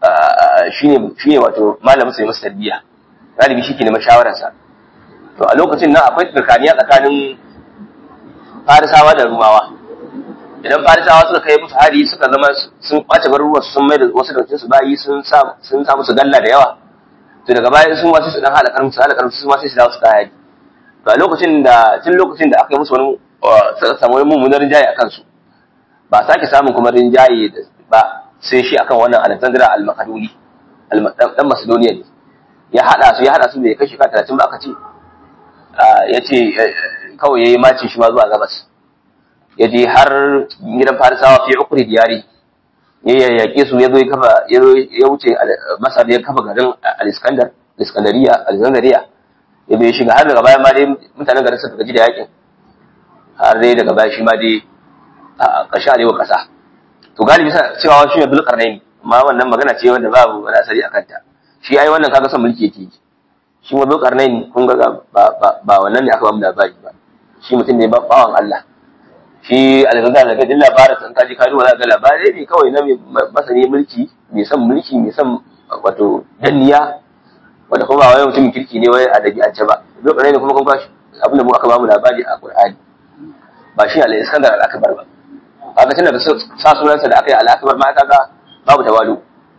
shine shine wato malamin sai masa tarbiyya galibi shi ke neman shawararsa to a lokacin nan akwai tsakaniya tsakanin farisawa da rumawa idan farisawa suka kai musu hari suka zama sun kwace garuruwa sun mai da wasu daga su bayi sun sa sun sa musu galla da yawa to daga baya sun wasu su dan hada karfi su hada karfi su ma sai su dawo su kai to a lokacin da tun lokacin da aka yi musu wani suka samu wani mummunar rinjaye a kansu ba sake samun kuma rinjaye ba sai shi akan wannan Alexander al-Makaduni dan Macedonia ne ya hada su ya hada su bai kashi ka 30 ba aka ce ya ce kawai yayi macin shi ma zuwa gabas ya je har gidan Farisawa fi ukri diyari ya yaƙe su ya zo ya kafa ya wuce Masar ya kafa garin Al-Iskandar Al-Iskandariya Alexandria ya bai shiga har daga baya ma dai mutanen garin suka gaji da yakin har dai daga baya shi ma dai a ƙarshe arewa ƙasa to galibi sa cewa shi ne dulƙarnaini amma wannan magana ce wanda babu wani asali a kanta shi ai wannan kaga son mulki yake yi shi ma dulƙarnaini kun ga ba ba wannan ne aka ba mu labari ba shi mutum ne bawan Allah shi algaga daga jin labarin san kaji ka duba ga labarai ne kawai na mai masani mulki mai son mulki mai son wato danniya wanda kuma ba wai mutumin kirki ne wai a dabi'ance ba dulƙarnaini kuma kun kashi abin da mu aka ba mu labari a Qur'ani ba shi al-Iskandar al-Akbar ba kaga tun daga sa sunansa da aka yi al'akabar ma kaga babu tawalu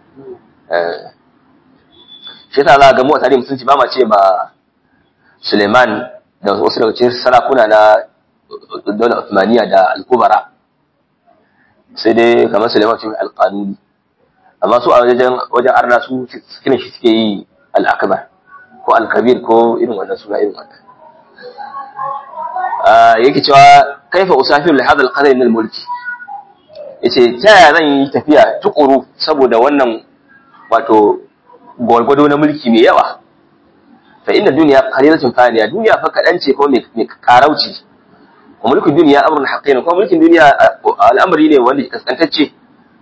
shi yasa za ga mu a tarihi musulunci ba ma ce ma Suleiman da wasu daga cikin sarakuna na daular Uthmaniya da al-Kubara sai dai kamar Suleiman cikin al-Qanuni amma su a wajen wajen arna su kiran shi suke yi al-akbar ko al-kabir ko irin wannan suna irin wannan yake cewa kaifa usafiru li hadha al-qadar min al-mulki yace ta yaya zan yi tafiya tukuru saboda wannan wato gwargwado na mulki mai yawa fa inna dunya qalilatun faniya duniya fa kadan ce ko mai karauci wa mulkin duniya amrun haqqin ko mulkin duniya al'amari ne wanda kaskantacce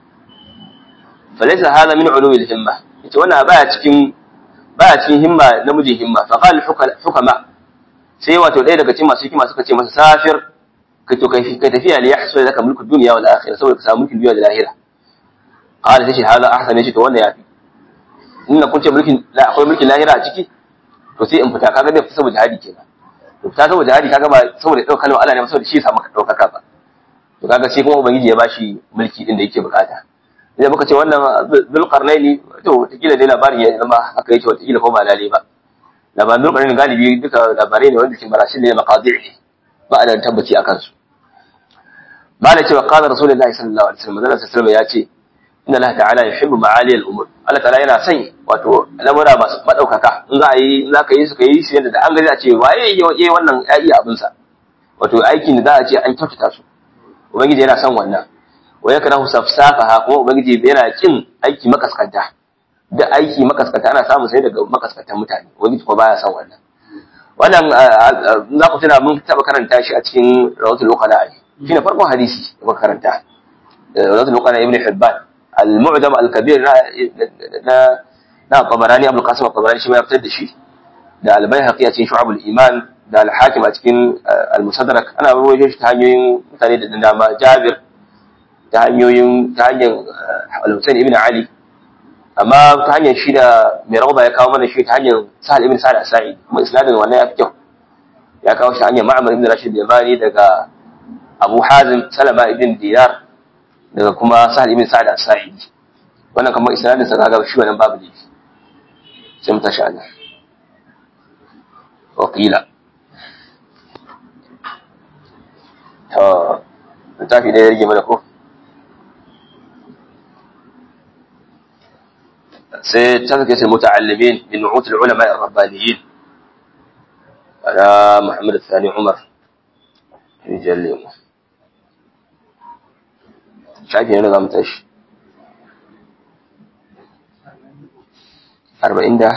fa laysa hadha min ulumi al-himma yace wannan baya cikin baya cikin himma namijin himma fa qala hukama sai wato ɗaya daga cikin masu hikima suka ce masa safir kai to kai kai tafiya li yahsul laka mulku dunya wal akhirah saboda ka samu mulkin duniya da lahira qala tace hada ahsan yace to wannan yafi inna kun ce mulkin la akwai mulkin lahira a ciki to sai in fita kaga zai fita saboda jihadi kenan to fita saboda jihadi kaga ba saboda ɗaukar kalmar Allah ne saboda shi ya samu ɗaukaka ba to kaga sai kuma ubangiji ya bashi mulki din da yake bukata idan muka ce wannan zulqarnaini to wataƙila dai labarin ya zama haka yake wataƙila ko ba lalle ba labarin zulqarnaini galibi duka labarai ne wanda ke marashin ne maqadi ne ba a da tabbaci akan su malai cewa qala rasulullahi sallallahu alaihi wasallam manzon sallallahu ya ce inna Allah ta'ala yuhibbu ma'ali al-umur Allah ta'ala yana son wato lamura masu madaukaka in za a yi in za ka yi su ka yi su yadda da an gani a ce waye yayi wannan ya iya abin sa wato aikin da za a ce an kyautata su ubangiji yana son wannan wa yakrahu safsafaha kuma ubangiji yana kin aiki makaskanta da aiki makaskanta ana samu sai daga makaskantan mutane ubangiji kuma baya son wannan wannan za ku tuna mun taba karanta shi a cikin rawatul uqala shine farkon hadisi da muka karanta rawatul uqala ibn hibban al-mu'jam al-kabir na na qabarani abul qasim al-qabarani shi ma ya fitar da shi da al-baihaqi a cikin shu'abul iman da al-hakim a cikin al-musaddarak ana rawaito shi ta hanyoyin mutane da dama jabir ta hanyoyin ta hanyar al-husayn ibn ali amma ta hanyar shi da mai rawda ya kawo mana shi ta hanyar sahal ibn sa'id as-sa'id kuma isnadin wannan ya fi kyau ya kawo shi hanyar ma'amar ibn rashid yamani daga abu hazim salama ibn dinar daga kuma sahal ibn sa'id as-sa'id wannan kamar isnadin sa kaga shi wannan babu ne sai mu tashi Allah wakila to littafi da ya rage mana ko sai tazkiyat al-muta'allimin min nu'ut al-ulama ar-rabbaniyin ala Muhammad al-Thani Umar rijalli shafi ne zamu tashi 40 da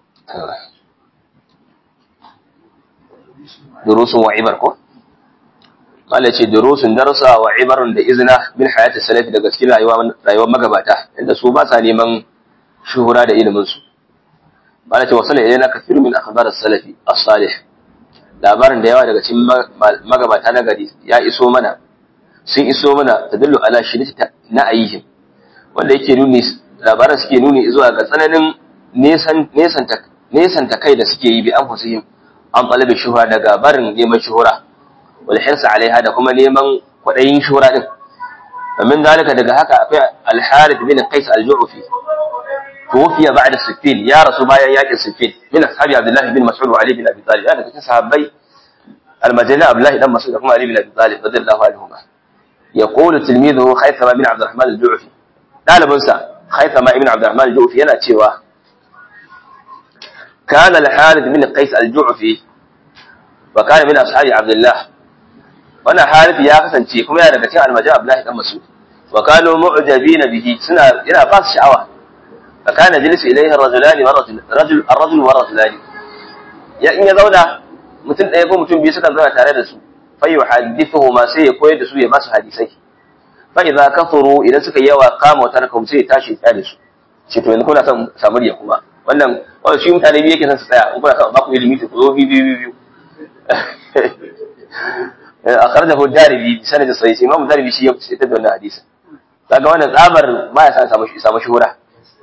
durusun wa ibar ko Mala ce durusun darsa wa ibarun da izina min hayati salafi daga cikin rayuwar magabata inda su ba sa neman shuhura da iliminsu ba ce wasu ne na kafiru min akhbar salafi as-salih labarin da yawa daga cikin magabata na gari ya iso mana sun iso mana tadullu ala shiddati na ayyihim wanda yake nuni labaran suke nuni zuwa ga tsananin nesanta kai da suke yi bi an fusihim an talabi shuhura daga barin neman shuhura wal hirsa alaiha da kuma neman kwadayin shuhura din min dalika daga haka akwai al-harith bin qais al-ju'fi توفي بعد الستين يا رسول الله ياك الستين من أصحاب عبد الله بن مسعود وعلي بن أبي طالب هذا كنت صحابي المدينة عبد الله بن مسعود وعلي بن أبي طالب رضي الله عنهما يقول تلميذه خيثمة بن عبد الرحمن الجعفي قال بنسى خيثمة بن عبد الرحمن الجعفي أنا تشيوا كان الحارث بن قيس الجعفي وكان من أصحاب عبد الله وانا حارث يا حسن تشي كما يا daga cikin almajin Abdullahi dan Mas'ud wa kanu mu'jabina bihi suna ina ba su sha'awa fa kana jalisu ilayhi ar-rajulani wa rajul rajul ar-rajul wa rajulani ya in ya zauna mutum ɗaya ko mutum biyu suka zauna tare da su fa yuhaddithuhu ma sai ya koyar da su ya basu hadisai fa idza kafaru idan suka yawa kama wata rakam sai ya tashi ya da su ce to yanzu kuna son samu riya kuma wannan wannan shi mutane biyu yake son su tsaya in kuna son ba ku ilimi to ku zo biyu biyu biyu akhrajahu ad-darimi bi sanad sahih imam ad-darimi shi ya fitar da wannan hadisi kaga wannan tsabar ba ya san samu samu shuhura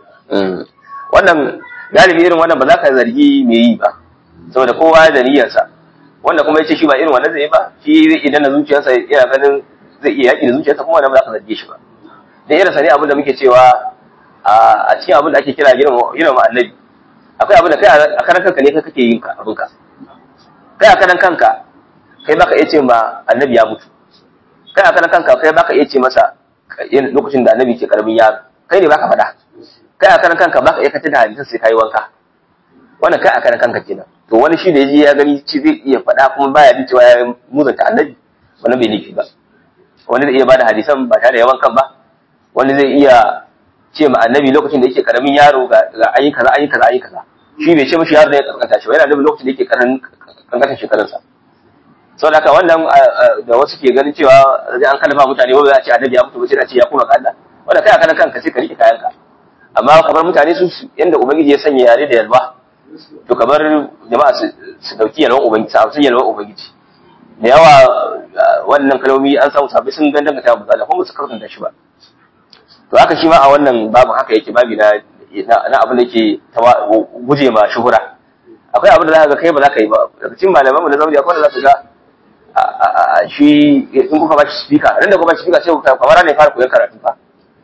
wannan galibi irin wannan ba za ka zargi me yi ba saboda kowa da niyyarsa wanda kuma yace shi ba irin wannan zai ba shi idan na zuciyarsa yana ganin zai iya yaki da zuciyarsa kuma wannan ba za ka zarge shi ba da irin sa ne abin da muke cewa a cikin abin da ake kira girma annabi akwai abin da kai a karan kanka ne kai kake yin ka abinka kai a karan kanka kai baka iya ce ma annabi ya mutu kai a karan kanka kai baka iya ce masa lokacin da annabi ke karamin yaro kai ne baka faɗa kai a karan kanka baka iya kata da hadisin sai kai wanka wannan kai a karan kanka kenan to wani shi da yaji ya gani ci zai iya faɗa kuma baya jin cewa ya muzanta annabi wannan bai nufi ba wani zai iya bada hadisan ba tare da yawan kan ba wani zai iya ce ma annabi lokacin da yake karamin yaro ga ayi kaza ayi kaza ayi kaza shi bai ce mishi yaro da ya kankanta shi ba yana nufin lokacin da yake kankanta shekarunsa sau da haka wannan da wasu ke ganin cewa zai an kalma mutane wanda za a ce annabi ya mutu ba sai a ce ya kuma kalla wanda kai a kanan kanka sai ka rike kayanka amma kamar mutane su yanda ubangiji ya sanya yare da yalwa to kamar jama'a su dauki yalwan ubangiji su yalwan ubangiji da yawa wannan kalmomi an samu sabbi sun gandanga ta misali kuma su karanta shi ba to haka shi ma a wannan babu haka yake babi na na abin da yake guje ma shuhura akwai abin da za ka ga kai ba za ka yi ba daga cikin malaman mu na zamani akwai da za ka ga shi in kuka ba shi speaker ran da kuka ba shi speaker sai kuka kamar ne fara koyon karatu fa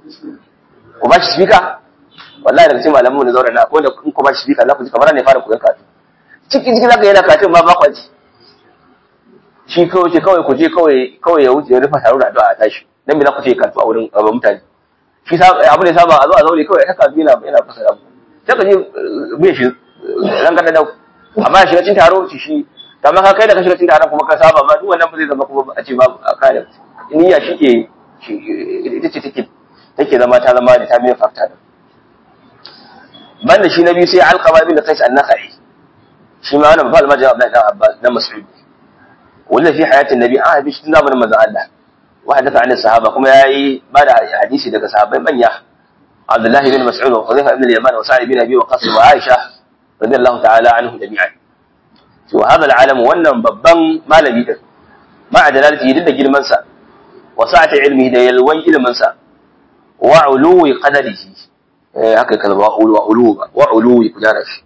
ku ba shi speaker wallahi daga cikin malaman mu na zaure na akwai da in ku ba shi speaker za ku ji kamar ne fara koyon karatu cikin cikin zaka yana karatu ba ba kwaji shi kawai ce kawai ku je kawai kawai ya wuce ya rufa taro da addu'a a tashi dan me za ku ce karatu a wurin mutane shi abu ne saba a zo a zaure kawai haka yana yana fasara mu sai ka je bai shi ran ka da amma shiga cin taro shi shi kamar ka kai da ka shiga cin taron kuma ka saba ma duk wannan ba zai zama kuma a ce babu a kare niyya shi ke ita ce take take zama ta zama da ta biyan fakta da banda shi na biyu sai alqama bin qais an-nakhai shi ma wannan babal majal Abdullah dan Abbas dan Mas'ud wanda fi hayatin nabi an habi shi zamanin manzon Allah وحدث عن الصحابة كما يأي بعد حديثي دك صحابة من يح عبد الله بن مسعود وحذيفة بن اليمان وسعد بن أبي وقاص وعائشة رضي الله تعالى عنهم جميعا وهذا العالم wannan babban malami din ma adalalati din da girman sa wa sa'ati ilmi da yalwan ilmin sa wa uluwi qadarihi eh haka kalma wa ulu wa ulu wa uluwi kudara shi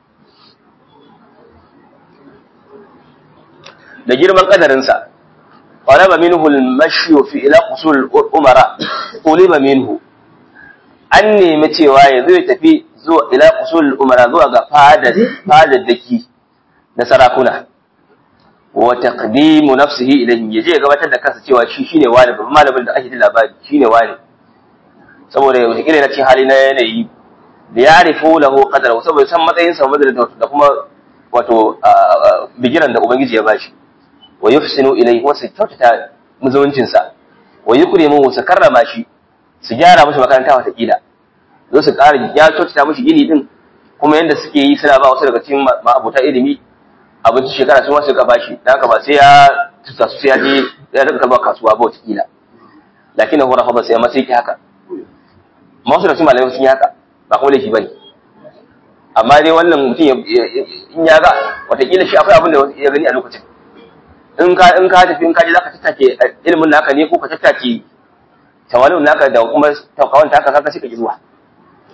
da girman kadarin sa طلب منه المشي في إلى قصور الأمراء طلب منه an nemi cewa ya zo ya tafi zuwa ila usul umara zuwa ga fadar daki na sarakuna wa taqdimu nafsihi ilayhi yaje ya gabatar da kansa cewa shi shine wani babban malamin da ake da labari shine wani saboda yau kire na cikin hali na yanayi da ya rifu lahu qadara saboda san matsayin sa da kuma wato bigiran da ubangiji ya bashi wa yufsinu ilayhi wa su kyautata muzuwancin sa wa yukrimu su karrama shi su gyara mashi makaranta wata kila zo su ƙara ya kyautata mashi gini din kuma yanda suke yi suna ba wasu daga cikin ma'abuta ilimi abinci shekara sun wasu ka bashi dan haka ba sai ya tusa su sai ya je ya daga kalmar kasuwa ba wata kila lakin hu rafa ba sai amma sai ki haka ma wasu da cikin malamai sun yi haka ba kuma laifi bane amma dai wannan mutum in ya ga watakila shi akwai abin da ya gani a lokacin in ka in ka tafi in ka je zaka tattake ilimin naka ne ko ka tattake tawalin naka da kuma tawkawan taka kaga sai ka ji zuwa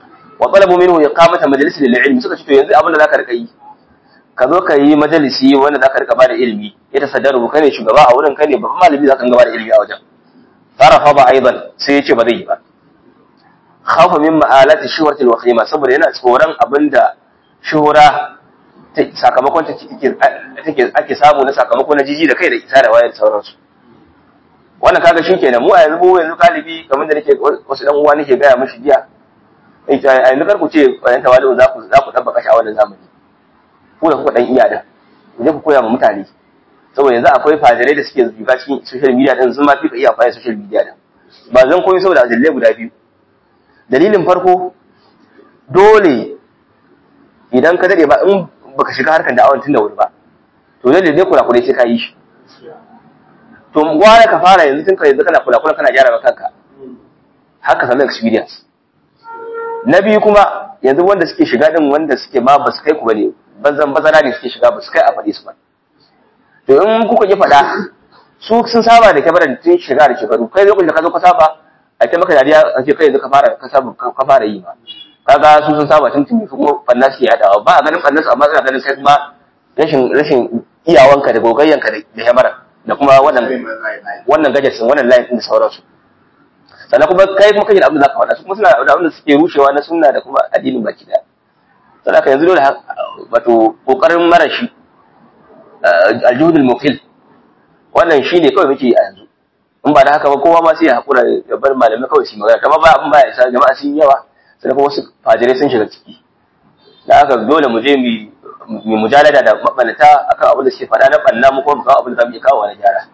wa talabu minhu iqamata majalis lil ilmi suka ce to yanzu abin da zaka rika yi ka zo ka yi majalisi wanda zaka rika bada ilimi ya tasaddaru kai ne shugaba a wurin kai ne babban malami zaka ga bada ilimi a wajen farafa ba aidan sai ya ce ba zai yi ba khafa min ma'alati shuhratil wakhima saboda yana tsoron abinda shuhura sakamakon ta take ake samu na sakamako na jiji da kai da isa da wayar sauransu wannan kaga shi kenan mu a yanzu mu yanzu galibi kamar da nake wasu dan uwa nake gaya mishi jiya a yanzu kar ku ce bayan tawali'u za ku za ku tabbaka shi a wannan zamani ku da kuka dan iya da ku je ku koya ma mutane saboda yanzu akwai fadirai da suke zuga cikin social media din sun ma fi ka iya fara social media din ba zan koyi saboda ajalle guda biyu dalilin farko dole idan ka dade ba in baka shiga harkar da'awar tun da wuri ba to dole ne kula kula sai ka yi shi to gwara ka fara yanzu tun ka yanzu kana kula kula kana gyara kanka haka samu experience na biyu kuma yanzu wanda suke shiga din wanda suke ma ba su kai ku bane bazan bazara ne suke shiga ba su kai a faɗi su ba to in kuka ji faɗa su sun saba da kyamarar tun shiga da shekaru kai lokacin da ka zo ka saba a ce maka dariya a ce kai yanzu ka fara ka saba ka fara yi ba kaga su sun saba tun tuni kuma fanna suke yadawa ba a ganin fanna amma suna ganin kai kuma rashin rashin iyawanka da gogayyanka da kyamara da kuma wannan wannan gajesin wannan line din da sauransu sannan kuma kai kuma kaje da abin da zaka faɗa su kuma suna da abin da suke rushewa na sunna da kuma addinin baki daya sannan ka yanzu dole wato kokarin marashi aljuhudul mukil wannan shine kawai muke a yanzu in ba da haka ba kowa ma sai ya hakura ya bar malamai kawai su magana kamar ba abin ba ya isa jama'a sun yawa sai kuma wasu fajirai sun shiga ciki da haka dole mu je mu mujalada da mabalata akan abin da suke faɗa na banna mu kuma mu kawo abin da zamu iya kawo na gyara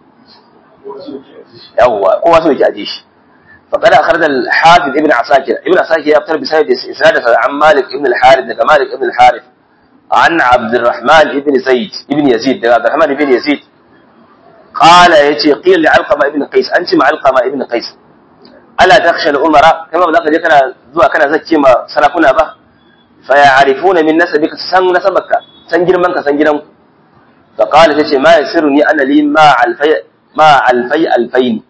yawwa kowa so yake aje shi فقد أخرج الحافظ ابن عساكر ابن عساكر يبتر بسند إسناده عن مالك ابن الحارث دقى مالك ابن الحارث عن عبد الرحمن ابن زيد ابن يزيد دقى عبد الرحمن ابن يزيد قال يتي قيل لعلقمة ابن قيس أنت مع علقمة ابن قيس ألا تخشى الأمراء كما بلغت كان زوا كان زكي ما سلفنا به فيعرفون من نسبك سن نسبك سن جرمك سن جرمك فقال تشي ما يسرني أنا لي ما ألفي ما ألفي ألفين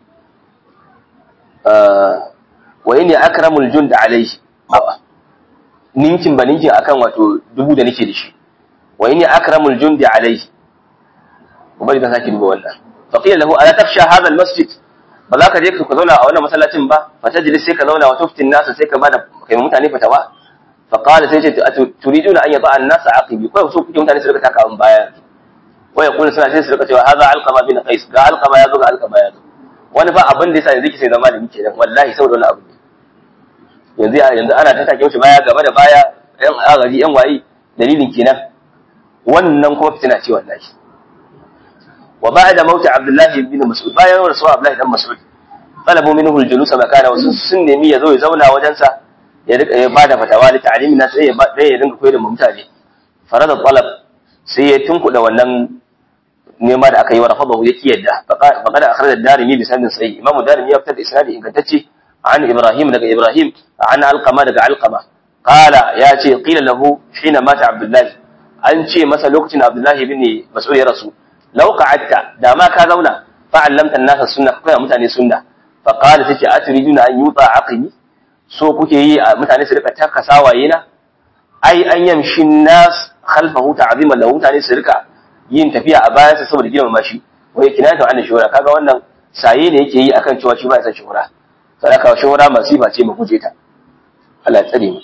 wa inni akramul jund alayhi ninkin ba ninkin akan wato dubu da nake da shi wa inni akramul jund alayhi ubari ta saki duba wannan fa qila lahu ala tafsha hadha almasjid ba za ka je ka zauna a wannan masallacin ba fa tajlis sai ka zauna wa tuftin nasa sai ka bada kai mutane fatawa fa qala sai ce turiduna an yada an-nas aqibi ko so kuke mutane su rika taka an baya wa yaqulu suna sai su rika cewa hadha alqama bin qais ga alqama ya zo ga alqama ya zo wani ba abin da yasa yanzu kike zama da muke nan wallahi saboda wani abu yanzu yanzu ana ta take mushi baya gaba da baya yan agari yan wayi dalilin kenan wannan kuma fitina ce wallahi wa ba'da mauti abdullah ibn mas'ud bayan rasuwa abdullah ibn mas'ud talabu minhu al-julus makana wasu sun nemi ya zo ya zauna wajen sa ya rika ya bada fatawa da ta'limi na sai ya ya dinga koyar da mutane farada talab sai ya tunkuda wannan nema da aka yi wa rafadahu yake yadda faqad akhraj ad-darimi bi sanadin sahih imam ad-darimi ya fitar da isnadi ingantacce an ibrahim daga ibrahim an alqama daga alqama qala ya ce qila lahu hina mata abdullah an ce masa lokacin abdullah ibn mas'ud ya rasu law qa'adta da ma ka zauna fa allamta an-nasa sunna kai mutane sunna fa qala tace atriduna an yuta aqimi so kuke yi mutane su rika taka sawaye na ai an yamshi nas khalfahu ta'ziman lahu mutane su rika yin tafiya a bayansa saboda girmama shi wai kinayatu an shuhura kaga wannan saye ne yake yi akan cewa shi ba ya san shuhura sadaka shuhura masifa ce mu guje ta Allah ya tsare mu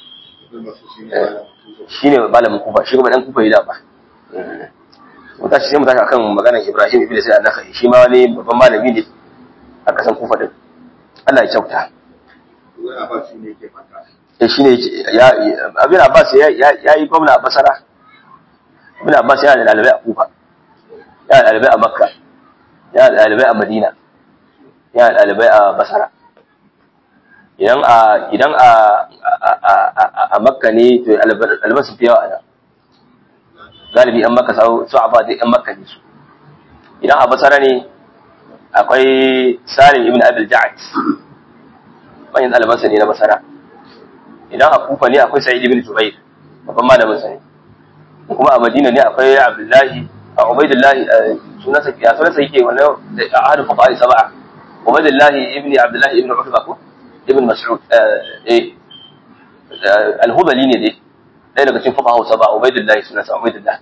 shine malamin kufa shi kuma dan kufa yi da ba mu tashi sai mu tashi akan maganar Ibrahim ibn Sa'id an-Nakhai shi ma wani babban malami ne a kasan kufa din Allah ya kyauta wai Abbas ne yake fata eh shine ya abin Abbas ya yi gwamna a Basra Ibn Abbas yana da ɗalibai a Kufa, yana da ɗalibai a Makka, yana da ɗalibai a Madina, yana da ɗalibai a Basara. Idan a idan a a Makka ne to ɗaliban su fi yawa nan. Galibi ‘yan Makka su a duk ‘yan Makka ne su. Idan a Basara ne akwai Salim ibn Abil Ja'ad, manyan ɗalibansa ne na Basara. Idan a Kufa ne akwai Sa'id ibn Jubair, babban malamin sa ne. kuma a madina ne akwai abdullahi a ubaidullahi sunansa ya sunansa yake wannan ahadu fuqaha sab'a ubaidullahi ibn abdullahi ibn utba ko ibn mas'ud eh alhubali ne dai ɗaya daga cikin fuka hausa ba ubaidullahi suna sa ubaidullah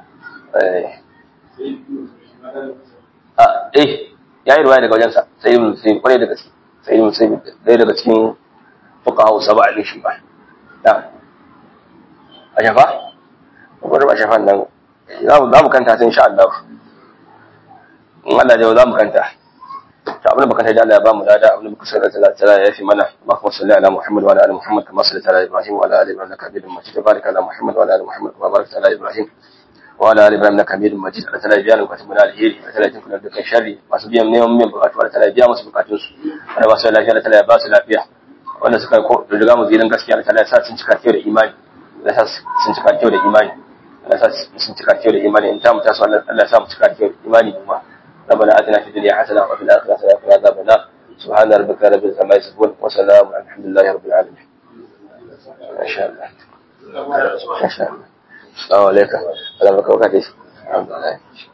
eh ya yi ruwaya daga wajensa sai mun sai kwarai da gaske sai mun sai ɗaya daga cikin fuka hausa ba a shi ba a shafa kwarai ba shafan nan za mu kanta ta insha Allah in Allah ya za mu kanta ta abin da baka da Allah ya ba mu lada abin da baka sanar da Allah ya fi mana Allahumma salli ala Muhammad wa ala ali Muhammad kama sallaita ala Ibrahim wa ala ali Ibrahim innaka Hamidum Majid barik ala Muhammad wa ala ali Muhammad kama barakta ala Ibrahim wa ala ali Ibrahim innaka Hamidum Majid Allah ta'ala biya bukatun mu na alheri Allah ta'ala jinkuna dukkan sharri masu biyan neman min bukatu Allah ta'ala biya musu bukatun su Allah ba su lafiya Allah ta'ala ya ba su lafiya wanda suka ko riga mu zidan gaskiya Allah ta'ala ya sa sun cika kyau da imani Allah ya sa sun cika kyau da imani Allah ya sa sun cika kyau da imani in ta mu taso Allah ya sa mu cika kyau da imani kuma ربنا اتنا في الدنيا حسنه وفي الاخره حسنه وقنا عذاب النار سبحان ربك رب العزه عما يصفون وسلام الحمد لله رب العالمين ما شاء الله ما شاء الله السلام عليكم ورحمه الله وبركاته الحمد لله